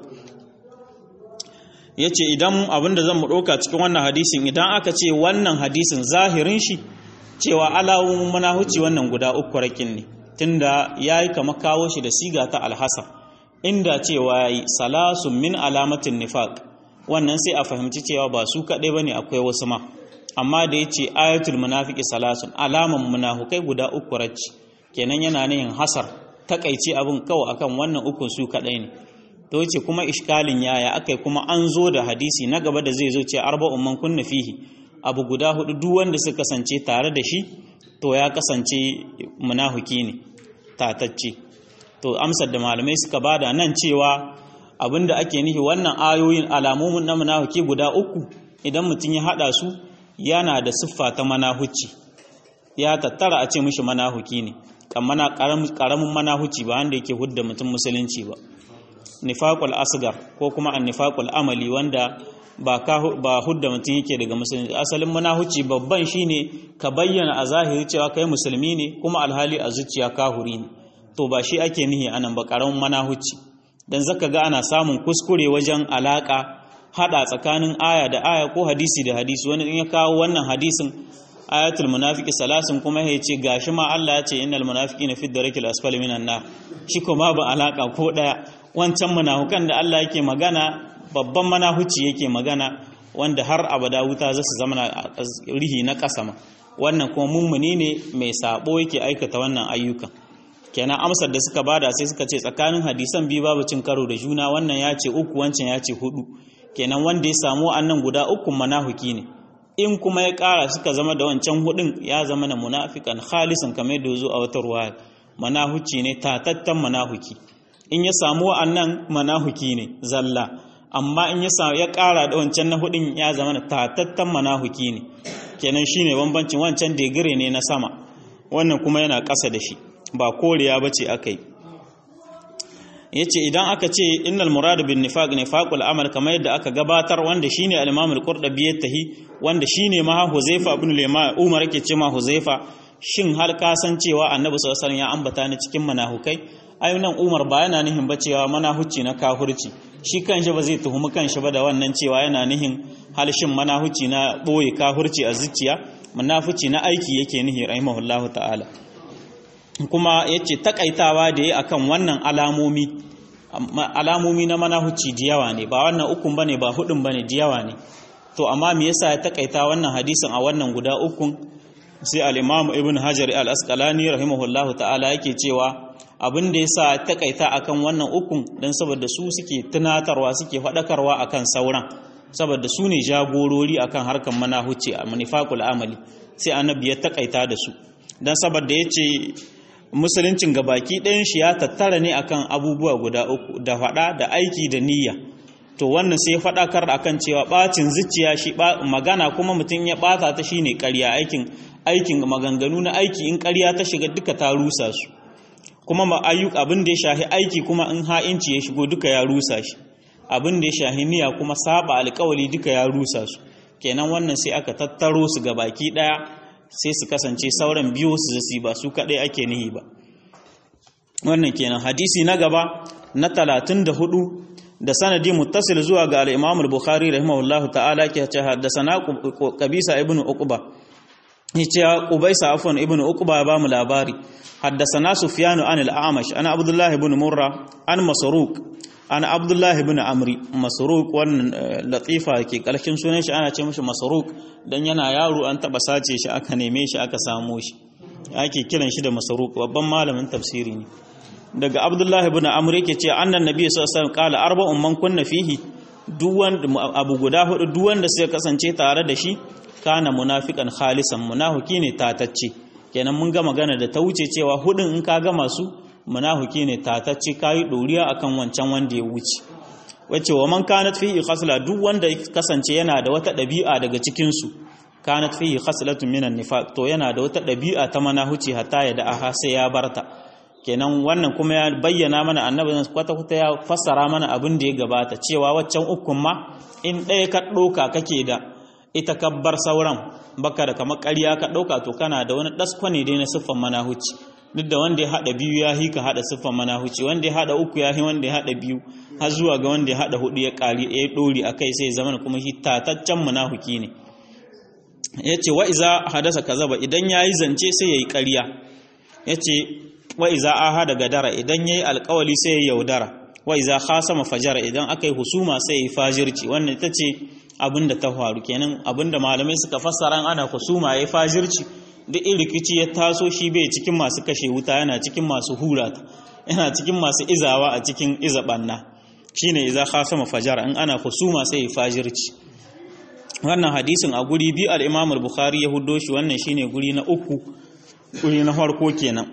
yace idan abinda zan mu dauka cikin wannan hadisin idan aka ce wannan hadisin zahirin shi cewa alawun manahuci wannan guda uku rakin ne tunda yayi kama kawo shi da siga ta alhasa inda cewa yayi salasun min alamatin nifaq wannan sai a fahimci cewa ba su kadai bane akwai wasu ma amma da ya ce ayatul munafiki salasun alaman munafukai guda uku racci kenan yana yin hasar takaice abin kawai akan wannan ukun su kadai ne to yace kuma iskalin yaya akai kuma an zo da hadisi na gaba da zai zo ce arba'un man kunna fihi abu guda hudu duk wanda suka kasance tare da shi to ya kasance munafiki ne tatacce to amsar da malamai suka bada nan cewa abinda ake nihi wannan ayoyin alamomin na munafiki guda uku idan mutum ya hada su yana da siffa ta manahuci ya tattara a ce mishi manahuki ne kamar karamin manahuci ba wanda yake hudda mutum musulunci ba nifaqul asgar ko kuma annifaqul amali wanda ba ba hudda mutum yake daga musulunci asalin manahuci babban shine ka bayyana a zahiri cewa kai musulmi ne kuma alhali a zuciya kahuri ne to ba shi ake nihi anan ba karamin manahuci dan zaka ga ana samun kuskure wajen alaka hada tsakanin aya da aya ko hadisi da hadisi wani in ya kawo wannan hadisin ayatul munafiki salasin kuma ya ce gashi ma Allah ya ce innal munafiqina fi darakil asfali minan nar shi kuma ba alaka ko daya wancan munafukan da Allah yake magana babban manahuci yake magana wanda har abada wuta za su zama rihi na kasama wannan kuma mummuni ne mai sabo yake aikata wannan ayyukan kenan amsar da suka bada sai suka ce tsakanin hadisan biyu babu cin karo da juna wannan ya ce uku wancan ya ce hudu kenan wanda ya samu annan guda uku manahuki ne in kuma ya ƙara suka zama da wancan hudun ya zama na munafikan khalisan kamar da zo a wata ruwa manahuci ne tatattan manahuki in ya samu wa'annan manahuki ne zalla amma in ya samu ya ƙara da wancan na hudun ya zama na tatattan manahuki ne kenan shine bambancin wancan degire ne na sama wannan kuma yana ƙasa da shi ba koriya bace akai yace idan aka ce innal murad bin nifaq nifaqul amal kamar yadda aka gabatar wanda shine al-imam al-qurtubi yattahi wanda shine ma huzaifa ibn lima umar yake ce ma huzaifa shin har ka san cewa annabi sallallahu alaihi ya ambata ni cikin manahukai ai nan umar ba yana nihin ba cewa manahuci na kahurci shi kanshi ba zai tuhumi kanshi ba da wannan cewa yana nihin halshin manahuci na boye kahurci a zuciya munafici na aiki yake nihi rahimahullahu ta'ala kuma yace takaitawa da yi akan wannan alamomi alamomi na manahuci diyawa ne ba wannan ukun bane ba hudun bane diyawa ne to amma me yasa ya takaita wannan hadisin a wannan guda ukun sai al-Imam Ibn Hajar al-Asqalani rahimahullahu ta'ala yake cewa abin da yasa ya takaita akan wannan ukun dan saboda su suke tunatarwa suke fadakarwa akan sauran saboda su ne jagorori akan harkan manahuci a manifaqul amali sai annabi ya takaita da su dan saboda yace musuluncin gabaki ɗayan shi ya tattara ne akan abubuwa guda uku da faɗa da aiki da niyya to wannan sai faɗakar akan cewa ɓacin zuciya shi magana kuma mutum ya ɓata ta shine ƙarya aikin aikin maganganu na aiki in ƙarya ta shiga duka ta rusa su kuma ma ayyuk abin da ya shahi aiki kuma in ha'inci ya shigo duka ya rusa shi abin da ya shahi niyya kuma saba alƙawali duka ya rusa su kenan wannan sai aka tattaro su gabaki ɗaya sai su kasance sauran biyu su zasi ba su kaɗai ake nihi ba wannan kenan hadisi na gaba na talatin da hudu da sanadi muttasil zuwa ga al-Imam al-Bukhari rahimahullahu ta'ala ke ce haddathana Qabisa ibn Uqba yace Qubaysa afwan ibn Uqba ba mu labari haddathana Sufyan an al-A'mash ana Abdullah ibn Murra an Masruq ana Abdullah ibn Amri Masruq wannan latifa ke kalkin sunan shi ana ce mishi Masruq dan yana yaro an taba sace shi aka neme shi aka samo shi ake kiran shi da Masruq babban malamin tafsiri ne daga abdullahi ibn amr yake ce annan nabi sallallahu alaihi wasallam qala arba'un man kunna fihi duk wanda abu guda hudu duk wanda sai kasance tare da shi kana munafiqan khalisan munafiki ne tatacce kenan mun ga magana da ta wuce cewa hudun in ka ga masu munafiki ne tatacce kai doriya akan wancan wanda ya wuce wace wa man kanat fihi khasla duk wanda kasance yana da wata dabi'a daga cikin su kanat fihi khaslatun minan nifaq to yana da wata dabi'a ta manahuci hatta ya da aha sai ya barta kenan wannan kuma ya bayyana mana annabi kwata-kwata ya fassara mana abin da ya gabata cewa waccan ukun ma in ɗaya ka ɗauka kake da ita ka bar sauran baka da kamar ƙarya ka ɗauka to kana da wani ɗaskwane dai na siffan manahuci duk da wanda ya haɗa biyu ya hi ka haɗa siffan manahuci wanda ya haɗa uku ya hi wanda ya haɗa biyu har zuwa ga wanda ya haɗa hudu ya ƙari ya ɗori a kai sai zama kuma shi tataccen manahuki ne ya ce wa iza hadasa kazaba idan ya yi zance sai ya yi ƙarya ya ce wa iza ahada gadara idan yayi alƙawali sai ya yaudara wa iza khasama fajara idan aka yi husuma sai ya fajirci wannan ita ce abinda ta faru kenan abinda malamai suka fassara ana husuma yayi fajirci duk in rikici ya taso shi bai cikin masu kashe wuta yana cikin masu hurata yana cikin masu izawa a cikin iza banna shine iza khasama fajara in ana husuma sai ya fajirci wannan hadisin a guri biyu al-Imam al-Bukhari ya huddo shi wannan shine guri na uku guri na farko kenan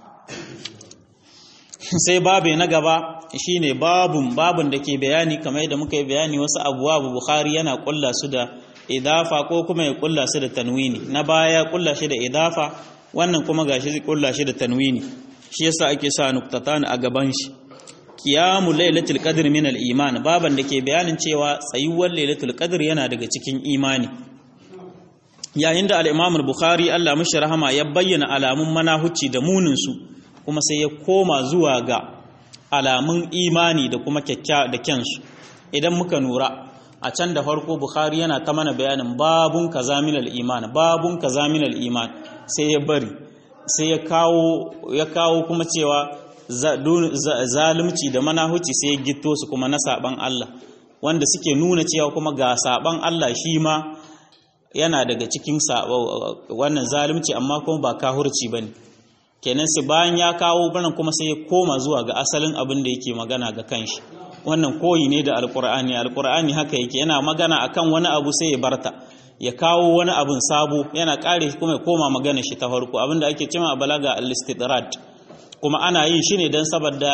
sai babu na gaba shine babun babun da ke bayani kamar yadda muka yi bayani wasu abuwa Bukhari yana kulla su da idafa ko kuma ya kulla su da tanwini na baya kulla shi da idafa wannan kuma gashi zai kulla shi da tanwini shi yasa ake sa nuktatan a gaban shi qiyamu lailatul qadr min al iman baban da ke bayanin cewa tsayuwar lailatul qadr yana daga cikin imani yayin da al imam al bukhari Allah mishi rahama ya bayyana alamun manahuci da munin su kuma sai ya koma zuwa ga alamun imani da kuma kyakkya da kyansu idan muka nura a can da farko bukhari yana ta mana bayanin babun kaza min al iman babun kaza min al iman sai ya bari sai ya kawo ya kawo kuma cewa zalunci da manahuci sai ya gito su kuma na saban Allah wanda suke nuna cewa kuma ga saban Allah shi ma yana daga cikin wannan zalunci amma kuma ba kahurci bane kenan sai bayan ya kawo banan kuma sai ya koma zuwa ga asalin abin da yake magana ga kanshi wannan koyi ne da alkur'ani alkur'ani haka yake yana magana akan wani abu sai ya barta ya kawo wani abin sabo yana kare kuma ya koma magana shi ta farko abinda ake cewa a balaga al-istidrad kuma ana yin shi ne don saboda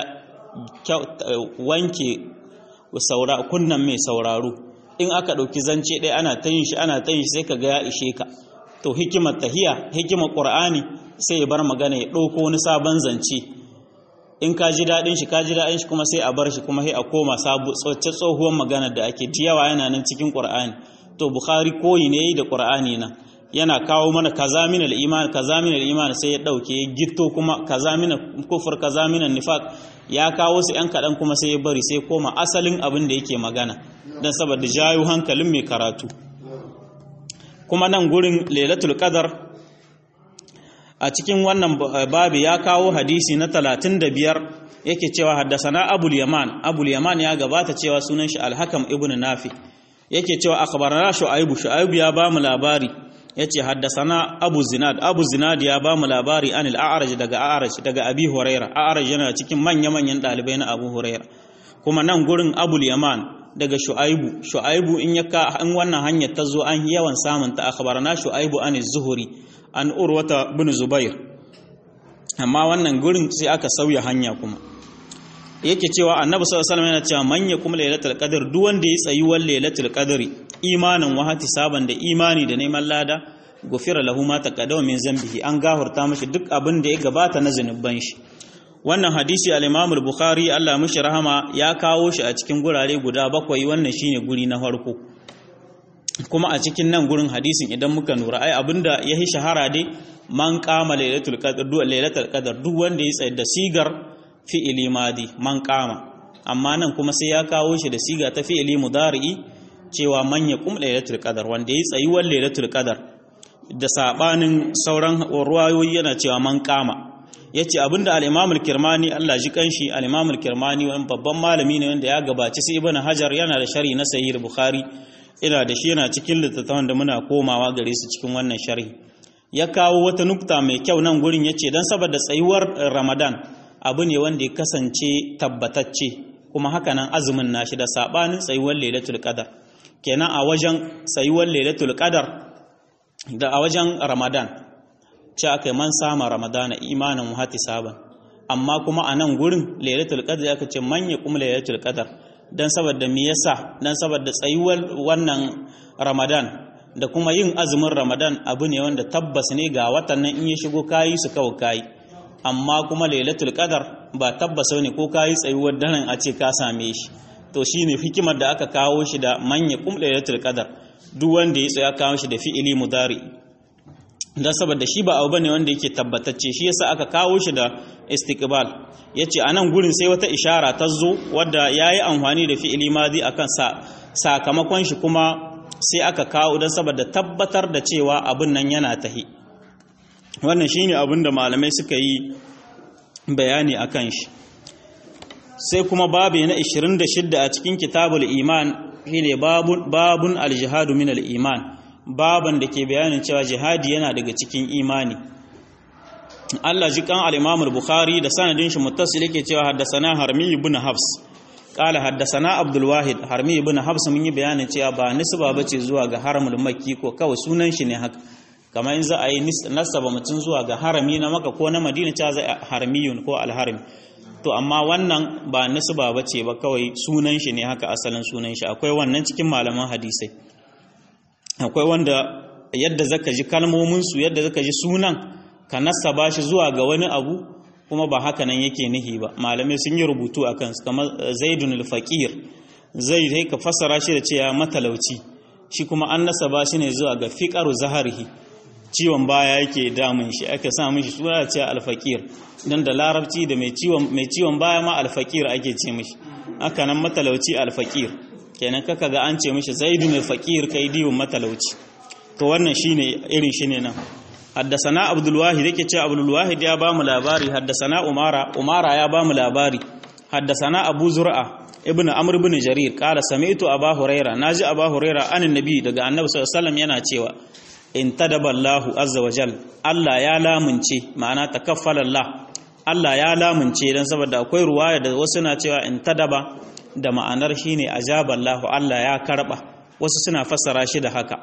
wanke saura kunnan mai sauraro in aka ɗauki zance ɗaya ana ta yin shi ana ta yin shi sai ka ga ya ishe ka to hikimar tahiya hikimar qur'ani sai ya bar magana ya ɗauko wani sabon zance in ka ji daɗin shi ka ji daɗin shi kuma sai a bar shi kuma sai a koma sabu tsohuwar magana da ake yawa yana nan cikin qur'ani to bukhari koyi ne da qur'ani nan yana kawo mana kaza min al-iman kaza min al-iman sai ya dauke ya gitto kuma kaza min kufur kaza min nifaq ya kawo su yan kadan kuma sai ya bari sai koma asalin abin da yake magana dan saboda jayu hankalin mai karatu kuma nan gurin lailatul qadar a cikin wannan babi ya kawo hadisi na 35 yake cewa haddasana abul yaman abul yaman ya gabata cewa sunan shi al-hakam ibnu nafi yake cewa akhbarana shu'aibu shu'aibu ya ba mu labari yace haddasana abu zinad abu zinad ya ba mu labari anil a'raj daga a'raj daga abi huraira a'raj yana cikin manya manyan dalibai na abu huraira kuma nan gurin abul yaman daga shu'aibu shu'aibu in yaka in wannan hanyar ta zo an yawan samun ta akhbarana shu'aibu an zuhuri an urwata bin zubair amma wannan gurin sai aka sauya hanya kuma yake cewa annabi sallallahu alaihi wasallam yana cewa man yakum lailatul qadr duk wanda ya tsayi wal lailatul qadri imanin wa saban da imani da neman lada gufira lahu ma taqaddama min zambihi an gahurta mishi duk abin da ya gabata na zanuban shi wannan hadisi al-Imam al-Bukhari Allah mishi rahama ya kawo shi a cikin gurare guda bakwai wannan shine guri na farko kuma a cikin nan gurin hadisin idan muka nura ai abinda ya yi shahara dai man kama lailatul qadr duk lailatul qadr duk wanda ya tsaye da sigar fi'ili madi man kama amma nan kuma sai ya kawo shi da siga ta fi'ili mudari'i cewa man yaqum lailatul qadr wanda ya tsayi wal lailatul qadr da sabanin sauran ruwayoyi yana cewa man kama yace abinda al-Imam al-Kirmani Allah ji kanshi al-Imam al-Kirmani wani babban malami ne wanda ya gabaci sai Ibn Hajar yana da sharhi na Sahih Bukhari ina da shi yana cikin littattafan da muna komawa gare su cikin wannan sharhi ya kawo wata nukta mai kyau nan gurin yace dan saboda tsayuwar Ramadan abu ne wanda ya kasance tabbatacce kuma haka nan azumin nashi da sabanin tsayuwar Lailatul Qadar kenan a wajen tsayuwar Lailatul Qadar da a wajen Ramadan ce aka yi man sama ramadana imanin muhati saban amma kuma a nan gurin lailatul qadr aka ce man ya kuma lailatul qadr dan saboda me yasa dan saboda tsayuwar wannan ramadan da kuma yin azumin ramadan abu ne wanda tabbas ne ga watan nan in ya shigo kayi su kawai kayi amma kuma lailatul qadr ba tabbas ne ko kayi tsayuwar daren a ce ka same shi to shine hikimar da aka kawo shi da man ya kuma lailatul qadr duk wanda ya tsaya kawo shi da fi'ili mudari don saboda shi ba abu bane wanda yake tabbatacce shi yasa aka kawo shi da istiqbal yace anan gurin sai wata ishara ta zo wadda yayi amfani da fi'ili madi akan sa sakamakon shi kuma sai aka kawo don saboda tabbatar da cewa abin nan yana tahi wannan shine abin da malamai suka yi bayani akan shi sai kuma babu na 26 a cikin kitabul iman shine babun babun al-jihadu min al-iman baban da ke bayanin cewa jihadi yana daga cikin imani Allah ji kan al-Imam al-Bukhari da sanadin shi muttasil yake cewa haddathana Harmi ibn Hafs qala haddathana abdul wahid harmi ibn habs mun yi bayanin cewa ba nisba bace zuwa ga haramul makki ko kawai sunan shi ne haka kamar in za a yi nasaba mutum zuwa ga harami na maka ko na madina cewa zai harmiyun ko alharim to amma wannan ba nisba bace ba kawai sunan shi ne haka asalin sunan shi akwai wannan cikin malaman hadisai akwai wanda yadda zaka ji kalmomin su yadda zaka ji sunan ka nasaba shi zuwa ga wani abu kuma ba haka nan yake nihi ba malamai sun yi rubutu a kansu kamar zaidun al-faqir zai dai ka fassara shi da cewa matalauci shi kuma an nasaba shi ne zuwa ga fiqaru zaharihi ciwon baya yake damun shi aka sa mishi suna cewa al-faqir dan da larabci da mai ciwon mai ciwon baya ma al-faqir ake ce mishi haka nan matalauci al-faqir kenan kaka ga an ce mishi zaidun al-faqir kai diwon matalauci to wannan shine irin shine nan حدثنا عبد الواحد yake ce Abdul Wahid ya bamu labari haddasana Umara Umara ya bamu labari haddasana Abu Zur'a ibn Amr ibn Jarir qala sami'tu Abu Huraira naji Abu Huraira anin nabi daga Annabi sallallahu alaihi wasallam yana cewa in tadaba Allahu azza wa jal Allah ya lamunce ma'ana takaffala Allah Allah ya lamunce dan saboda akwai ruwaya da wasu na cewa in tadaba da ma'anar shine ajaba Allahu Allah ya karba wasu suna fassara shi da haka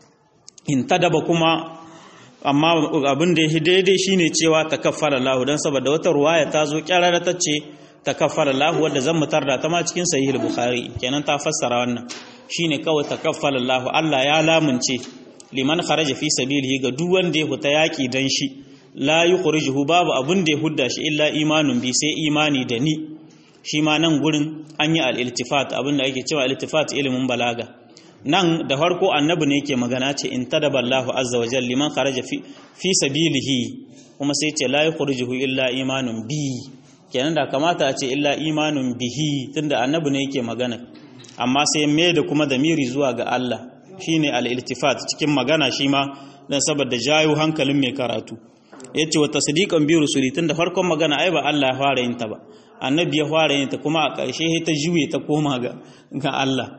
in tadaba kuma amma abin da ya daidai shine cewa takaffara Allah dan saboda wata ruwaya ta zo kyarara ta ce takaffara Allah wanda zan mutar da ta ma cikin sahih al-bukhari kenan ta fassara wannan shine kawai takaffara Allah Allah ya lamunce liman kharaja fi sabilihi ga duk wanda ya huta yaki dan shi la yukhrijuhu babu abin da ya hudda shi illa imanun bi sai imani da ni shi ma nan gurin an yi al-iltifat abin da ake cewa al-iltifat ilimin balaga nan da farko annabi ne yake magana ce in tadaba Allahu azza wa jalla liman kharaja fi fi sabilihi kuma sai ce la yukhrijuhu illa imanun bi kenan da kamata a ce illa imanun bihi tunda annabi ne yake magana amma sai me da kuma damiri zuwa ga Allah shine al-iltifat cikin magana shi ma dan saboda jayo hankalin mai karatu yace wa tasdiqan bi rusuli tunda farkon magana ai ba Allah ya fara yin ta ba annabi ya fara yin ta kuma a ƙarshe ta juye ta koma ga ga Allah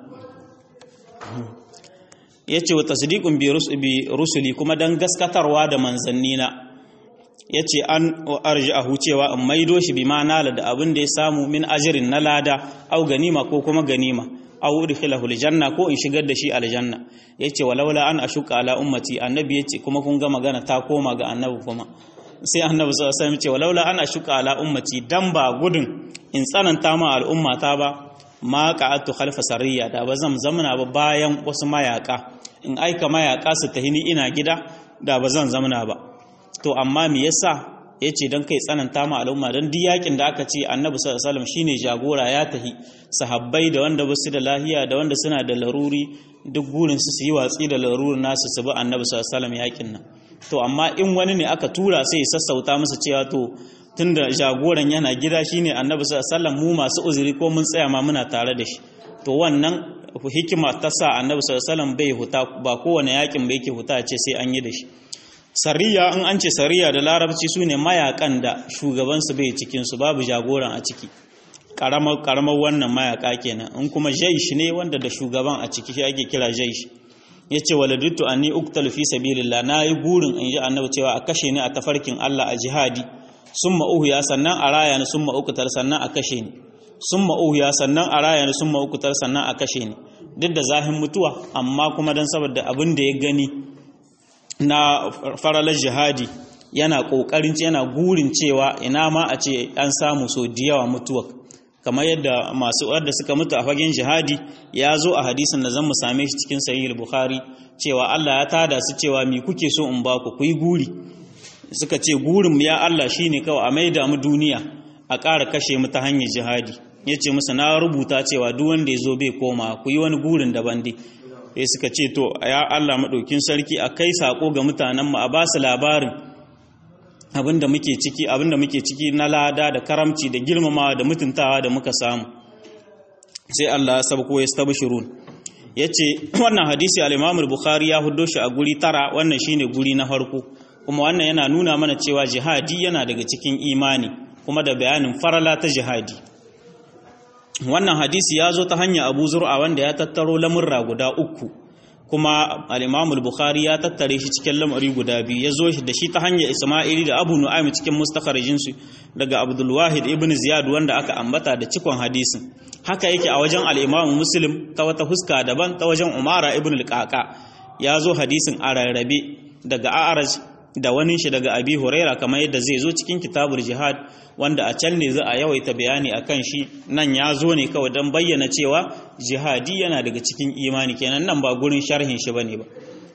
ya ce wa tasdiqun bi rusuli kuma dan gaskatarwa da manzannina ya ce an arji'ahu cewa in maido shi bi ma nala da abin da ya samu min ajirin na lada au ganima ko kuma ganima au udkhilahu aljanna ko in shigar da shi aljanna yace walaula an ashuka ala ummati annabi yace kuma kun ga magana ta koma ga annabi kuma sai annabi sallallahu alaihi wasallam yace walaula an ashuka ala ummati dan ba gudun in tsananta ma al'ummata ba ma qa'atu khalfa sariya da ba zan zamana ba bayan wasu mayaka in aika mayaka su tahi ni ina gida da ba zan zamana ba to amma me yasa yace dan kai tsananta ma al'umma dan duk yakin da aka ce annabi sallallahu alaihi wasallam shine jagora ya tahi sahabbai da wanda ba su da lahiya da wanda suna da laruri duk gurin su su yi watsi da larurin nasu su bi annabi sallallahu alaihi wasallam yakin nan to amma in wani ne aka tura sai ya sassauta musu cewa to tunda jagoran yana gida shine annabi sallallahu mu masu uzuri ko mun tsaya ma muna tare da shi to wannan hikima ta sa annabi sallallahu bai huta ba kowane yakin ba yake huta ce sai an yi da shi sariya in an ce sariya da larabci sune mayakan da shugaban su bai cikin su babu jagoran a ciki karamar karamar wannan mayaka kenan in kuma jaish ne wanda da shugaban a ciki shi ake kira jaish yace waladittu anni uqtalu fi sabilillah nayi gurin in ji annabi cewa a kashe ni a tafarkin Allah a jihadi summa uhuya sannan a raya ni summa uqtal sannan a kashe ni summa uhuya sannan a raya ni summa uqtal sannan a kashe ni duk da zahin mutuwa amma kuma dan saboda abin da ya gani na faralar jihadi yana kokarin yana gurin cewa ina ma a ce an samu so da yawa mutuwa kamar yadda masu wadda suka mutu a fagen jihadi ya zo a hadisin da zan mu same shi cikin sahih bukhari cewa Allah ya tada su cewa mi kuke so in ba ku ku yi guri suka ce gurin ya Allah shine kawai a maida mu duniya a ƙara kashe mu ta hanyar jihadi yace musu na rubuta cewa duk wanda ya zo bai koma ku yi wani gurin daban dai sai suka ce to ya Allah madaukin sarki a kai sako ga mutanen mu a ba su labarin abinda muke ciki abinda muke ciki na lada da karamci da girmamawa da mutuntawa da muka samu sai Allah ya sabko ya stabshirun yace wannan hadisi al-Imam al-Bukhari ya huddo shi a guri tara wannan shine guri na farko kuma wannan yana nuna mana cewa jihadi yana daga cikin imani kuma da bayanin farala ta jihadi wannan hadisi ya zo ta hanyar Abu Zur'a wanda ya tattaro lamurra guda uku kuma al-Imam al-Bukhari ya tattare shi cikin lamari guda biyu ya zo shi da shi ta hanyar Isma'ili da Abu Nu'aym cikin mustakharijin su daga Abdul Wahid ibn Ziyad wanda aka ambata da cikon hadisin haka yake a wajen al-Imam Muslim ta wata huska daban ta wajen Umara ibn al-Qaqa ya zo hadisin a rarrabe daga A'raj da wani shi daga Abi Huraira kamar yadda zai zo cikin kitabul jihad wanda a can ne za a yawaita bayani akan shi nan ya zo ne kawai don bayyana cewa jihadi yana daga cikin imani kenan nan ba gurin sharhin shi bane ba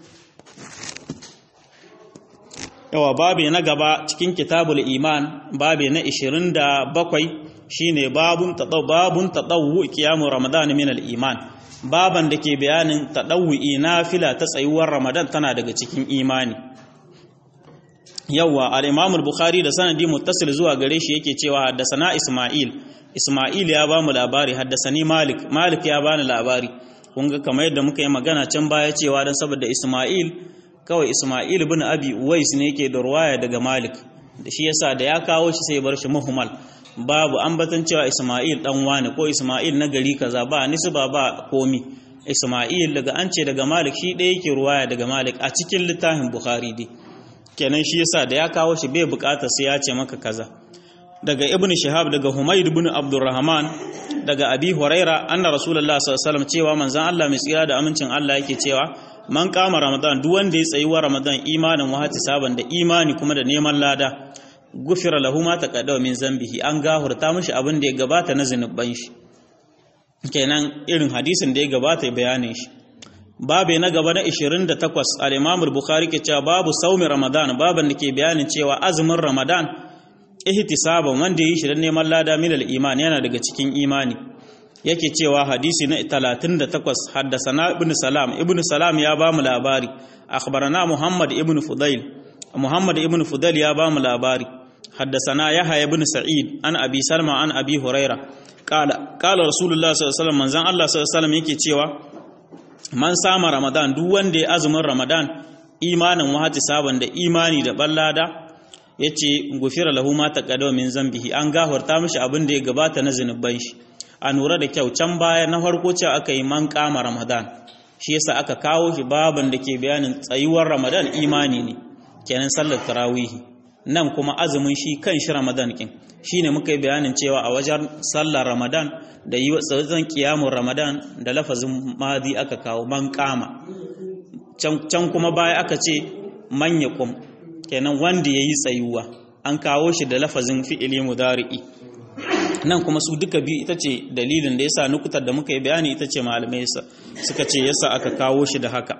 yawa babe na gaba cikin kitabul iman babe na 27 shine babun tadaw babun tadawwu qiyamu ramadan min al iman baban da ke bayanin tadawwi nafila ta tsayuwar ramadan tana daga cikin imani yawa al-imam al-bukhari da sanadi muttasil zuwa gare shi yake cewa haddasana isma'il isma'il ya ba mu labari haddasani malik malik ya bani labari kun ga kamar yadda muka yi magana can baya cewa dan saboda isma'il kawai isma'il ibn abi uwais ne yake da ruwaya daga malik da shi yasa da ya kawo shi sai bar shi muhmal babu ambatan cewa isma'il dan wani ko isma'il na gari kaza ba nisba ba komi isma'il daga an ce daga malik shi ɗaya yake ruwaya daga malik a cikin littafin bukhari dai kenan shi yasa da ya kawo shi bai bukata sai ya ce maka kaza daga ibn shihab daga humayd ibn abdurrahman daga abi huraira anna rasulullah sallallahu alaihi wasallam cewa manzon Allah mai tsira da amincin Allah yake cewa man kama ramadan duk wanda ya tsayi wa ramadan imanin wa saban da imani kuma da neman lada gufira lahu ma taqaddama min zambihi an gahurta mishi abin da ya gabata na zinuban shi kenan irin hadisin da ya gabata bayanin shi babu na gaba na 28 al-Imam al-Bukhari ke cewa babu saumi Ramadan baban da ke bayanin cewa azumin Ramadan ihtisaban wanda yi shi dan neman lada min al-iman yana daga cikin imani yake cewa hadisi na 38 haddasana ibn Salam ibn Salam ya ba mu labari akhbarana Muhammad ibn Fudail Muhammad ibn Fudail ya ba mu labari haddasana Yahya ibn Sa'id an Abi Salma an Abi Huraira qala qala Rasulullah sallallahu alaihi wasallam manzon Allah sallallahu alaihi wasallam yake cewa man sama ramadan duk wanda ya azumin ramadan imanin wahati saban da imani da ballada ya ce gufira lahu ma taqaddama min zambihi an gafarta mishi abin da ya gabata na zinuban shi a nura da kyau can baya na farko ce aka yi man kama ramadan shi yasa aka kawo shi baban da ke bayanin tsayuwar ramadan imani ne kenan sallar tarawihi nan kuma azumin shi kan shi ramadan kin shine muka yi bayanin cewa a wajen sallar ramadan da yi wasan kiyamun ramadan da lafazin madi aka kawo man kama can kuma baya aka ce man kum kenan wanda ya yi tsayuwa an kawo shi da lafazin fi'ili mudari'i nan kuma su duka biyu ita ce dalilin da yasa nukutar da muka yi bayani ita ce malamai suka ce yasa aka kawo shi da haka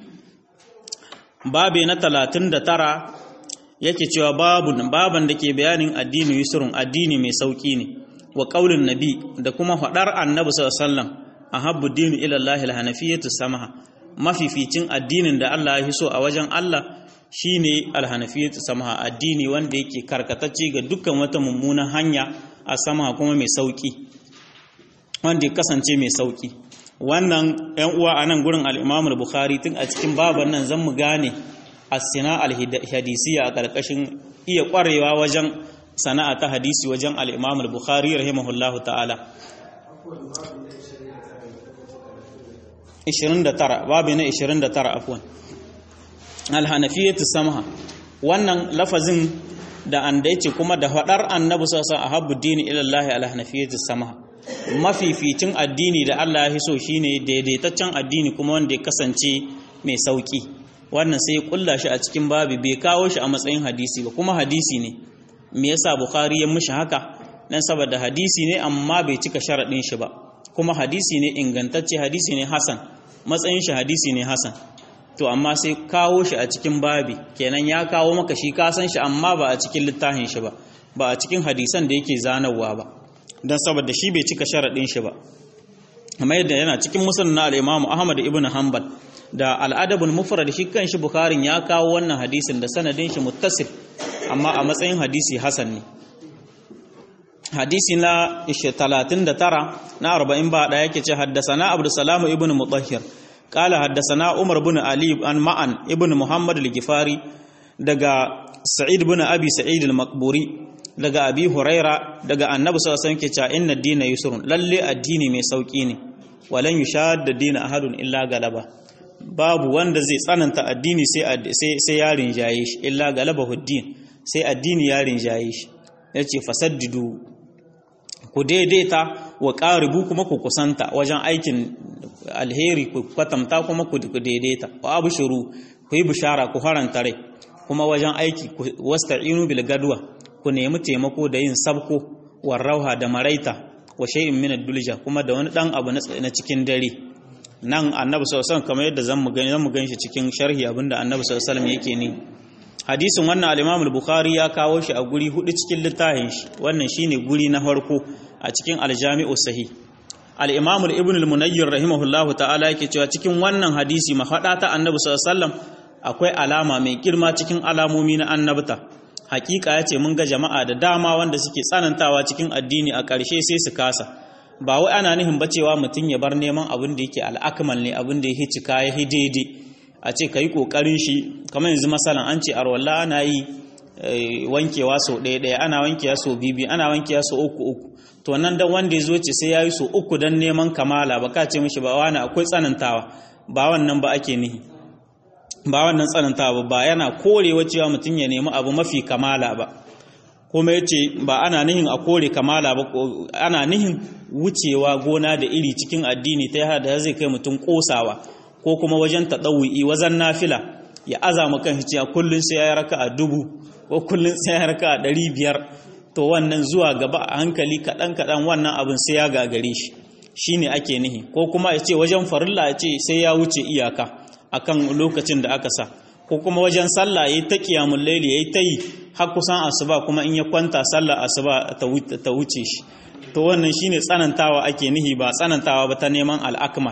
babe na talatin da tara yake cewa babun baban da ke bayanin addini yusrun addini mai sauki ne wa qaulin nabi da kuma faɗar annabi sallallahu alaihi wasallam ahabbu dinu ila Allah alhanafiyatu samaha mafificin addinin da Allah ya so a wajen Allah shine alhanafiyatu samaha addini wanda yake karkatacce ga dukkan wata mummunan hanya a sama kuma mai sauki wanda ya kasance mai sauki wannan ‘yan uwa a nan gurin al'imamul bukhari tun a cikin baban nan zan mu gane asina al-hadisiya a ƙarƙashin iya ƙwarewa wajen sana'a ta hadisi wajen al'imamul bukhari rahimahullahu ta'ala 29 babu na 29 afuwan alhanafiyatu samha wannan lafazin da an dace kuma da faɗar annabi sassa a habbu dini ilallahi alhanafiyatu samha mafificin addini da Allah ya so shine daidaitaccen addini kuma wanda ya kasance mai sauki wannan sai ya kulla shi a cikin babi bai kawo shi a matsayin hadisi ba kuma hadisi ne me yasa bukhari ya mishi haka dan saboda hadisi ne amma bai cika sharadin shi ba kuma hadisi ne ingantacce hadisi ne hasan matsayin shi hadisi ne hasan to amma sai kawo shi a cikin babi kenan ya kawo maka shi ka san shi amma ba a cikin littafin shi ba ba a cikin hadisan da yake zanarwa ba don saboda shi bai cika sharaɗin shi ba amma yadda yana cikin musulun na al'imamu ahmad ibn hanbal da al'adabin mufrad shi kan shi bukharin ya kawo wannan hadisin da sanadin shi muttasil amma a matsayin hadisi hasan ne hadisi na 39 na 40 ba ɗaya yake ce haddasana abdusalamu ibn mutahhir قال حدثنا عمر بن علي عن معن ابن محمد الجفاري daga sa'id bin abi sa'id al-maqburi daga abi huraira daga annabi sallallahu alaihi wasallam ke cewa inna ad-dina yusrun lalle addini mai sauki ne walan yushadda dina ahadun illa galaba babu wanda zai tsananta addini sai ya rinjaye shi illa galaba huddin sai addini ya rinjaye shi ya ce fasaddidu ku daidaita wa ƙaribu kuma ku kusanta wajen aikin alheri ku kwatanta kuma ku daidaita wa abu shiru ku yi bishara ku haranta rai kuma wajen aiki wasta'inu bil gadwa ku nemi taimako da yin sabko war rauha da maraita wa shay'in min ad-dulja kuma da wani dan abu na cikin dare nan annabi sallallahu alaihi wasallam kamar yadda zan mu gani zan mu ganshi cikin sharhi abinda annabi sallallahu alaihi wasallam yake ni hadisin wannan al-Imam al-Bukhari ya kawo shi a guri hudu cikin littafin shi wannan shine guri na farko a cikin al-Jami'u Sahih al-Imam Ibn al-Munayyir rahimahullahu ta'ala yake cewa cikin wannan hadisi mafada ta annabi sallallahu alaihi wasallam akwai alama mai girma cikin alamomi na annabta hakika yace mun ga jama'a da dama wanda suke tsanantawa cikin addini a ƙarshe sai su kasa ba wai ana nihin ba cewa mutum ya bar neman abin da yake al'akmal ne abin da ya cika ya daidai a ce ka yi ƙoƙarin shi kamar yanzu masalan an ce arwalla ana yi wankewa sau ɗaya ɗaya ana wankewa sau bibi ana wankewa sau uku uku to nan dan wanda ya zo ce sai ya yi sau uku don neman kamala ba ka ce mishi ba wani akwai tsanantawa ba wannan ba ake nihi ba wannan tsanantawa ba yana korewa cewa mutum ya nemi abu mafi kamala ba kuma ya ce ba ana nihin a kore kamala ba ana nihin wucewa gona da iri cikin addini ta yada da zai kai mutum kosawa ko kuma wajen taɗawu'i wajen nafila ya azama kan cewa kullum sai ya raka a dubu ko kullum sai ya raka a ɗari biyar to wannan zuwa gaba a hankali kaɗan kaɗan wannan abin sai ya gagare shi shine ake nihi ko kuma ya ce wajen farilla ya ce sai ya wuce iyaka akan lokacin da aka sa ko kuma wajen sallah yayi ta qiyamul layli yayi ta yi har kusan asuba kuma in ya kwanta sallah asuba ta wuce shi to wannan shine tsanantawa ake nihi ba tsanantawa ba ta neman al'akmal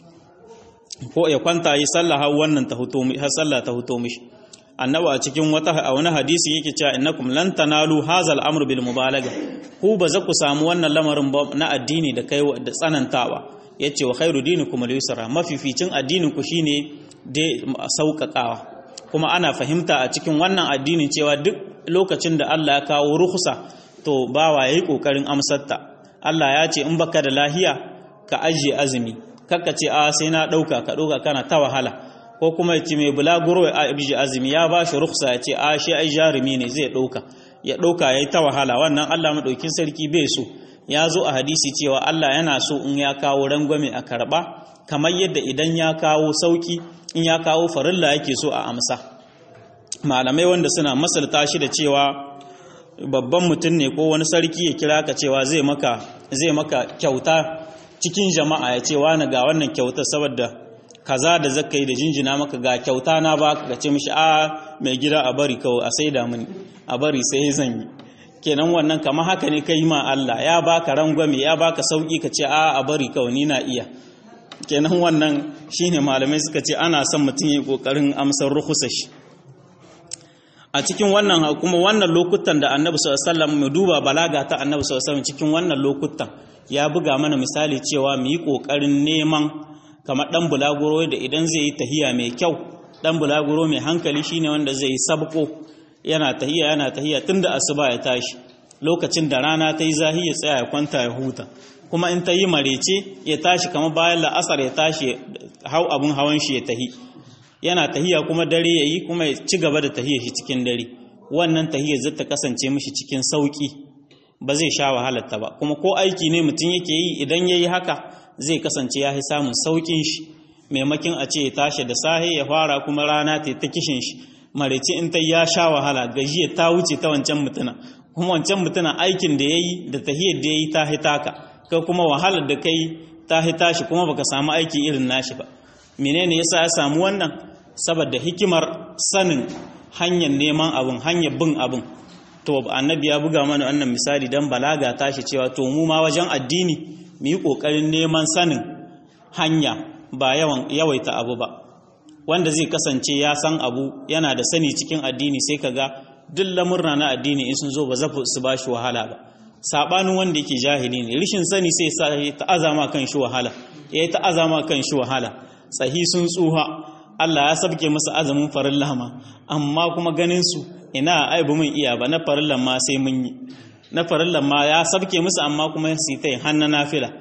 ko ya kwanta yi sallah har wannan ta huto har sallah ta huto mishi annabi a cikin wata a wani hadisi yake cewa innakum lan tanalu hadha al-amr bil mubalaga ku ba za ku samu wannan lamarin na addini da kai da tsanantawa yace wa khairu dinikum al-yusra mafificin addinin ku shine dai sauƙaƙawa kuma ana fahimta a cikin wannan addinin cewa duk lokacin da Allah ya kawo ruhusa to bawa yayi kokarin amsarta Allah ya ce in baka da lahiya ka ajiye azumi kakka ce a sai na dauka ka dauka kana ta wahala ko kuma ya ce mai bulaguro ya abiji azumi ya ba shi ruhusa ya ce a shi ai jarumi ne zai dauka ya dauka yayi ta wahala wannan Allah madaukin sarki bai so ya zo a hadisi cewa Allah yana so in ya kawo rangwame a karba kamar yadda idan ya kawo sauki in ya kawo farilla yake so a amsa malamai wanda suna masalta shi da cewa babban mutum ne ko wani sarki ya kira ka cewa zai maka zai maka kyauta cikin jama'a ya ce wani ga wannan kyauta saboda kaza da zaka yi da jinjina maka ga kyauta na ba ka ce mishi a mai gida a bari kawai a saida mini a bari sai zan yi kenan wannan kamar haka ne kai ma Allah ya baka rangwame ya baka sauki ka ce a a bari kawai ni na iya kenan wannan shine malamai suka ce ana son mutum ya kokarin amsar ruhusa shi a cikin wannan kuma wannan lokutan da annabi sallallahu alaihi wasallam mu duba balaga ta annabi sallallahu alaihi wasallam cikin wannan lokutan ya buga mana misali cewa mu yi kokarin neman kamar dan bulaguro da idan zai yi tahiya mai kyau dan bulaguro mai hankali shine wanda zai yi sabko yana tahiya yana tahiya tunda asuba ya tashi lokacin da rana ta yi zahi ya tsaya ya kwanta ya huta kuma in ta yi marece ya tashi kamar bayan la'asar ya tashi hau abun hawan shi ya tahi yana tahiya kuma dare ya yi kuma ya ci gaba da tahiyar shi cikin dare wannan tahiyar zai ta kasance mishi cikin sauki ba zai sha wahalarta ba kuma ko aiki ne mutum yake yi idan ya yi haka zai kasance ya fi samun saukin shi maimakin a ce ya tashi da sahe ya fara kuma rana ta ta kishin shi marece in ta ya sha wahala gajiya ta wuce ta wancan mutuna kuma wancan mutuna aikin da ya yi da tahiyar da ya yi ta hitaka kai kuma wahalar da kai ta hita shi kuma baka samu aiki irin nashi ba menene yasa ya samu wannan saboda hikimar sanin hanyar neman abin hanyar bin abin to annabi ya buga mana wannan misali dan balaga tashi cewa to mu ma wajen addini mu yi kokarin neman sanin hanya ba yawan yawaita abu ba wanda zai kasance ya san abu yana da sani cikin addini sai kaga duk lamurna na addini in sun zo ba za su ba shi wahala ba sabanin wanda yake jahili ne rishin sani sai sa ya ta'azama kan shi wahala ya yi ta'azama kan shi wahala tsahi sun tsuha Allah ya sabke musu azumin farilla ma amma kuma ganin su ina aibu mun iya ba na farillan ma sai mun yi na farillan ma ya sabke musu amma kuma su ta yi hannu nafila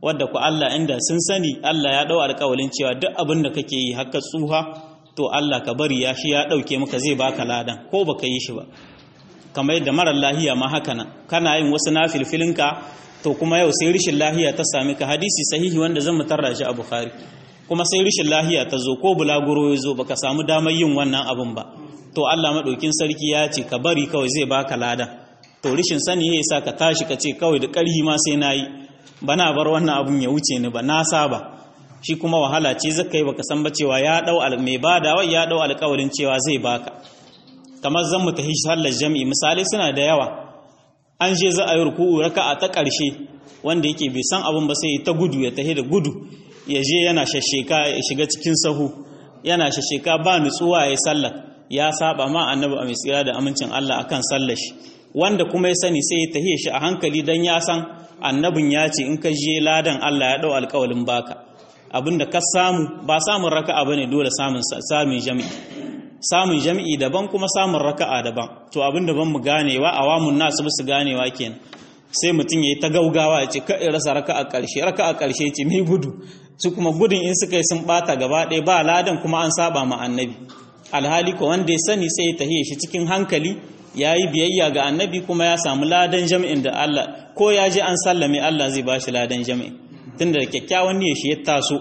wadda ku Allah inda sun sani Allah ya dau alƙawalin cewa duk abin da kake yi haka tsuha to Allah ka bari ya shi ya dauke maka zai baka ladan ko baka yi shi ba kamar yadda marar lahiya ma haka nan kana yin wasu nafilfilinka to kuma yau sai rishin lahiya ta sami ka hadisi sahihi wanda zan mutarra shi a Bukhari kuma sai rishin lahiya ta zo ko bulaguro ya zo baka samu damar yin wannan abin ba to Allah madaukin sarki ya ce ka bari kawai zai baka ladan to rishin sani ya sa ka tashi ka ce kawai da ƙarhi ma sai nayi bana bar wannan abun ya wuce ni ba na saba shi kuma wahala ce zaka yi baka san ba cewa ya dau mai bada wai ya dau alƙawarin cewa zai baka kamar zan mu tafi sallar jami'i misali suna da yawa an je za a yi ruku'u raka'a ta ƙarshe wanda yake bai san abun ba sai ta gudu ya tahi da gudu ya je yana shasheka ya shiga cikin sahu yana shasheka ba nutsuwa ya sallar ya saba ma annabi a mai tsira da amincin Allah akan sallar shi wanda kuma ya sani sai ya tahiye shi a hankali dan ya san annabin ya ce in ka je ladan Allah ya dau alƙawalin baka abinda ka samu ba samun raka'a bane dole samun samun jami'i samun jami'i daban kuma samun raka'a daban to abinda ban mu ganewa awamun nasu su ganewa kenan sai mutum yayi ta gaugawa ya ce ka rasa raka'a ƙarshe raka'a ƙarshe ce mai gudu su kuma gudun in suka yi sun bata gaba ɗaya ba ladan kuma an saba ma annabi alhali ko wanda ya sani sai ya tahiye shi cikin hankali ya yi biyayya ga annabi kuma ya samu ladan jami'in da Allah ko ya je an sallame Allah zai ba shi ladan jami'in tunda da kyakkyawan niyyar shi ya taso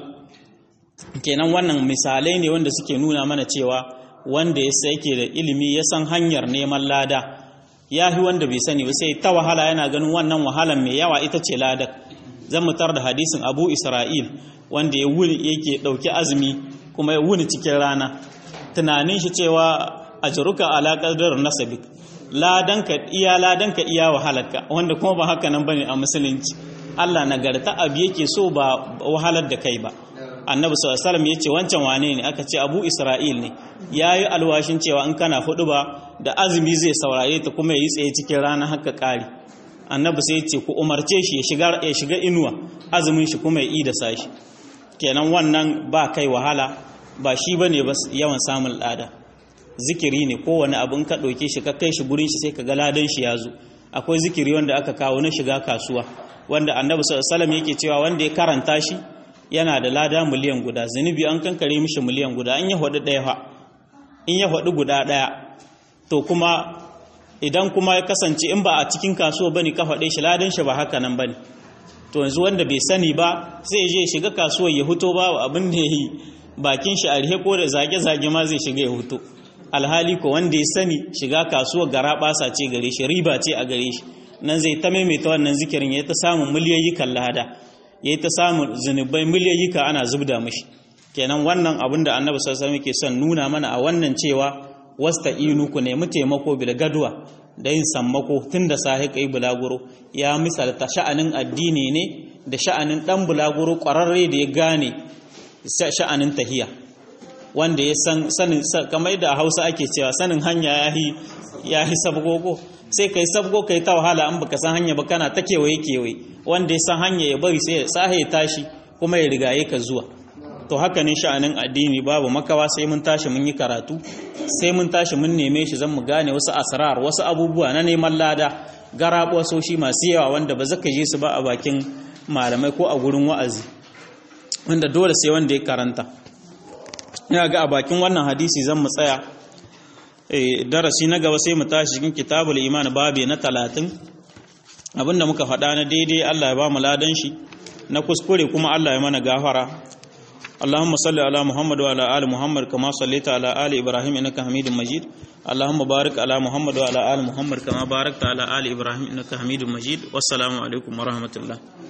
kenan wannan misalai ne wanda suke nuna mana cewa wanda ya yake da ilimi ya san hanyar neman lada ya fi wanda bai sani ba sai ta wahala yana ganin wannan wahalan mai yawa ita ce ladar zan mutar da hadisin abu isra'il wanda ya wuni yake ɗauki azumi kuma ya wuni cikin rana tunanin shi cewa ajruka ala qadar nasabik ladanka iya ladanka iya wahalarka wanda kuma ba haka nan bane a musulunci Allah nagarta abu yake so ba wahalar da kai ba annabi sallallahu alaihi wasallam yace wancan wane ne aka ce abu isra'il ne yayi alwashin cewa in kana hudu ba da azumi zai saurare ta kuma yayi tsaye cikin rana haka kari annabi sai yace ku umarce shi ya shiga ya shiga inuwa azumin shi kuma ya yi da sashi kenan wannan ba kai wahala ba shi bane ba yawan samun lada zikiri ne kowane abin ka ɗauke shi ka kai shi gurin shi sai ka ga ladan shi ya zo akwai zikiri wanda aka kawo na shiga kasuwa wanda annabi sallallahu alaihi yake cewa wanda ya karanta shi yana da lada miliyan guda zunubi an kankare mishi miliyan guda in ya hudu ɗaya fa in ya hudu guda ɗaya to kuma idan kuma ya kasance in ba a cikin kasuwa bane ka faɗe shi ladan shi ba haka nan bane to yanzu wanda bai sani ba sai je shiga kasuwar ya huto ba abin da ya yi bakin shi a rihe ko da zage-zage ma zai shiga ya huto alhali ko wanda ya sani shiga kasuwar gara basa ce gare shi riba ce a gare shi nan zai ta maimaita wannan zikirin ya ta samun miliyoyikan lada ya ta samun zunubai miliyoyika ana zubda mishi kenan wannan abin da annabi sallallahu alaihi ke son nuna mana a wannan cewa wasta inu ku nemi taimako bil gadwa da yin sammako tun da sahi kai bulaguro ya misalta sha'anin addini ne da sha'anin dan bulaguro kwararre da ya gane sha'anin tahiya wanda ya san sanin kamar da a Hausa ake cewa sanin hanya yahi yahi sabgogo sai kai sabgo kai ta wahala an baka san hanya ba kana ta kewaye kewaye wanda ya san hanya ya bari sai ya sahe ya tashi kuma ya rigaye ka zuwa to haka ne sha'anin addini babu makawa sai mun tashi mun yi karatu sai mun tashi mun neme shi zan mu gane wasu asrar wasu abubuwa na neman lada garabo soshi masu yawa wanda ba zaka je su ba a bakin malamai ko a gurin wa'azi wanda dole sai wanda ya karanta ina ga a bakin wannan hadisi zan mu tsaya darasi na gaba sai mu tashi cikin kitabul iman babi na talatin abinda muka faɗa na daidai Allah ya ba mu ladan shi na kuskure kuma Allah ya mana gafara اللهم صل على محمد وعلى آل محمد كما صليت على آل إبراهيم إنك حميد مجيد اللهم بارك على محمد وعلى آل محمد كما باركت على آل إبراهيم إنك حميد مجيد والسلام عليكم ورحمة الله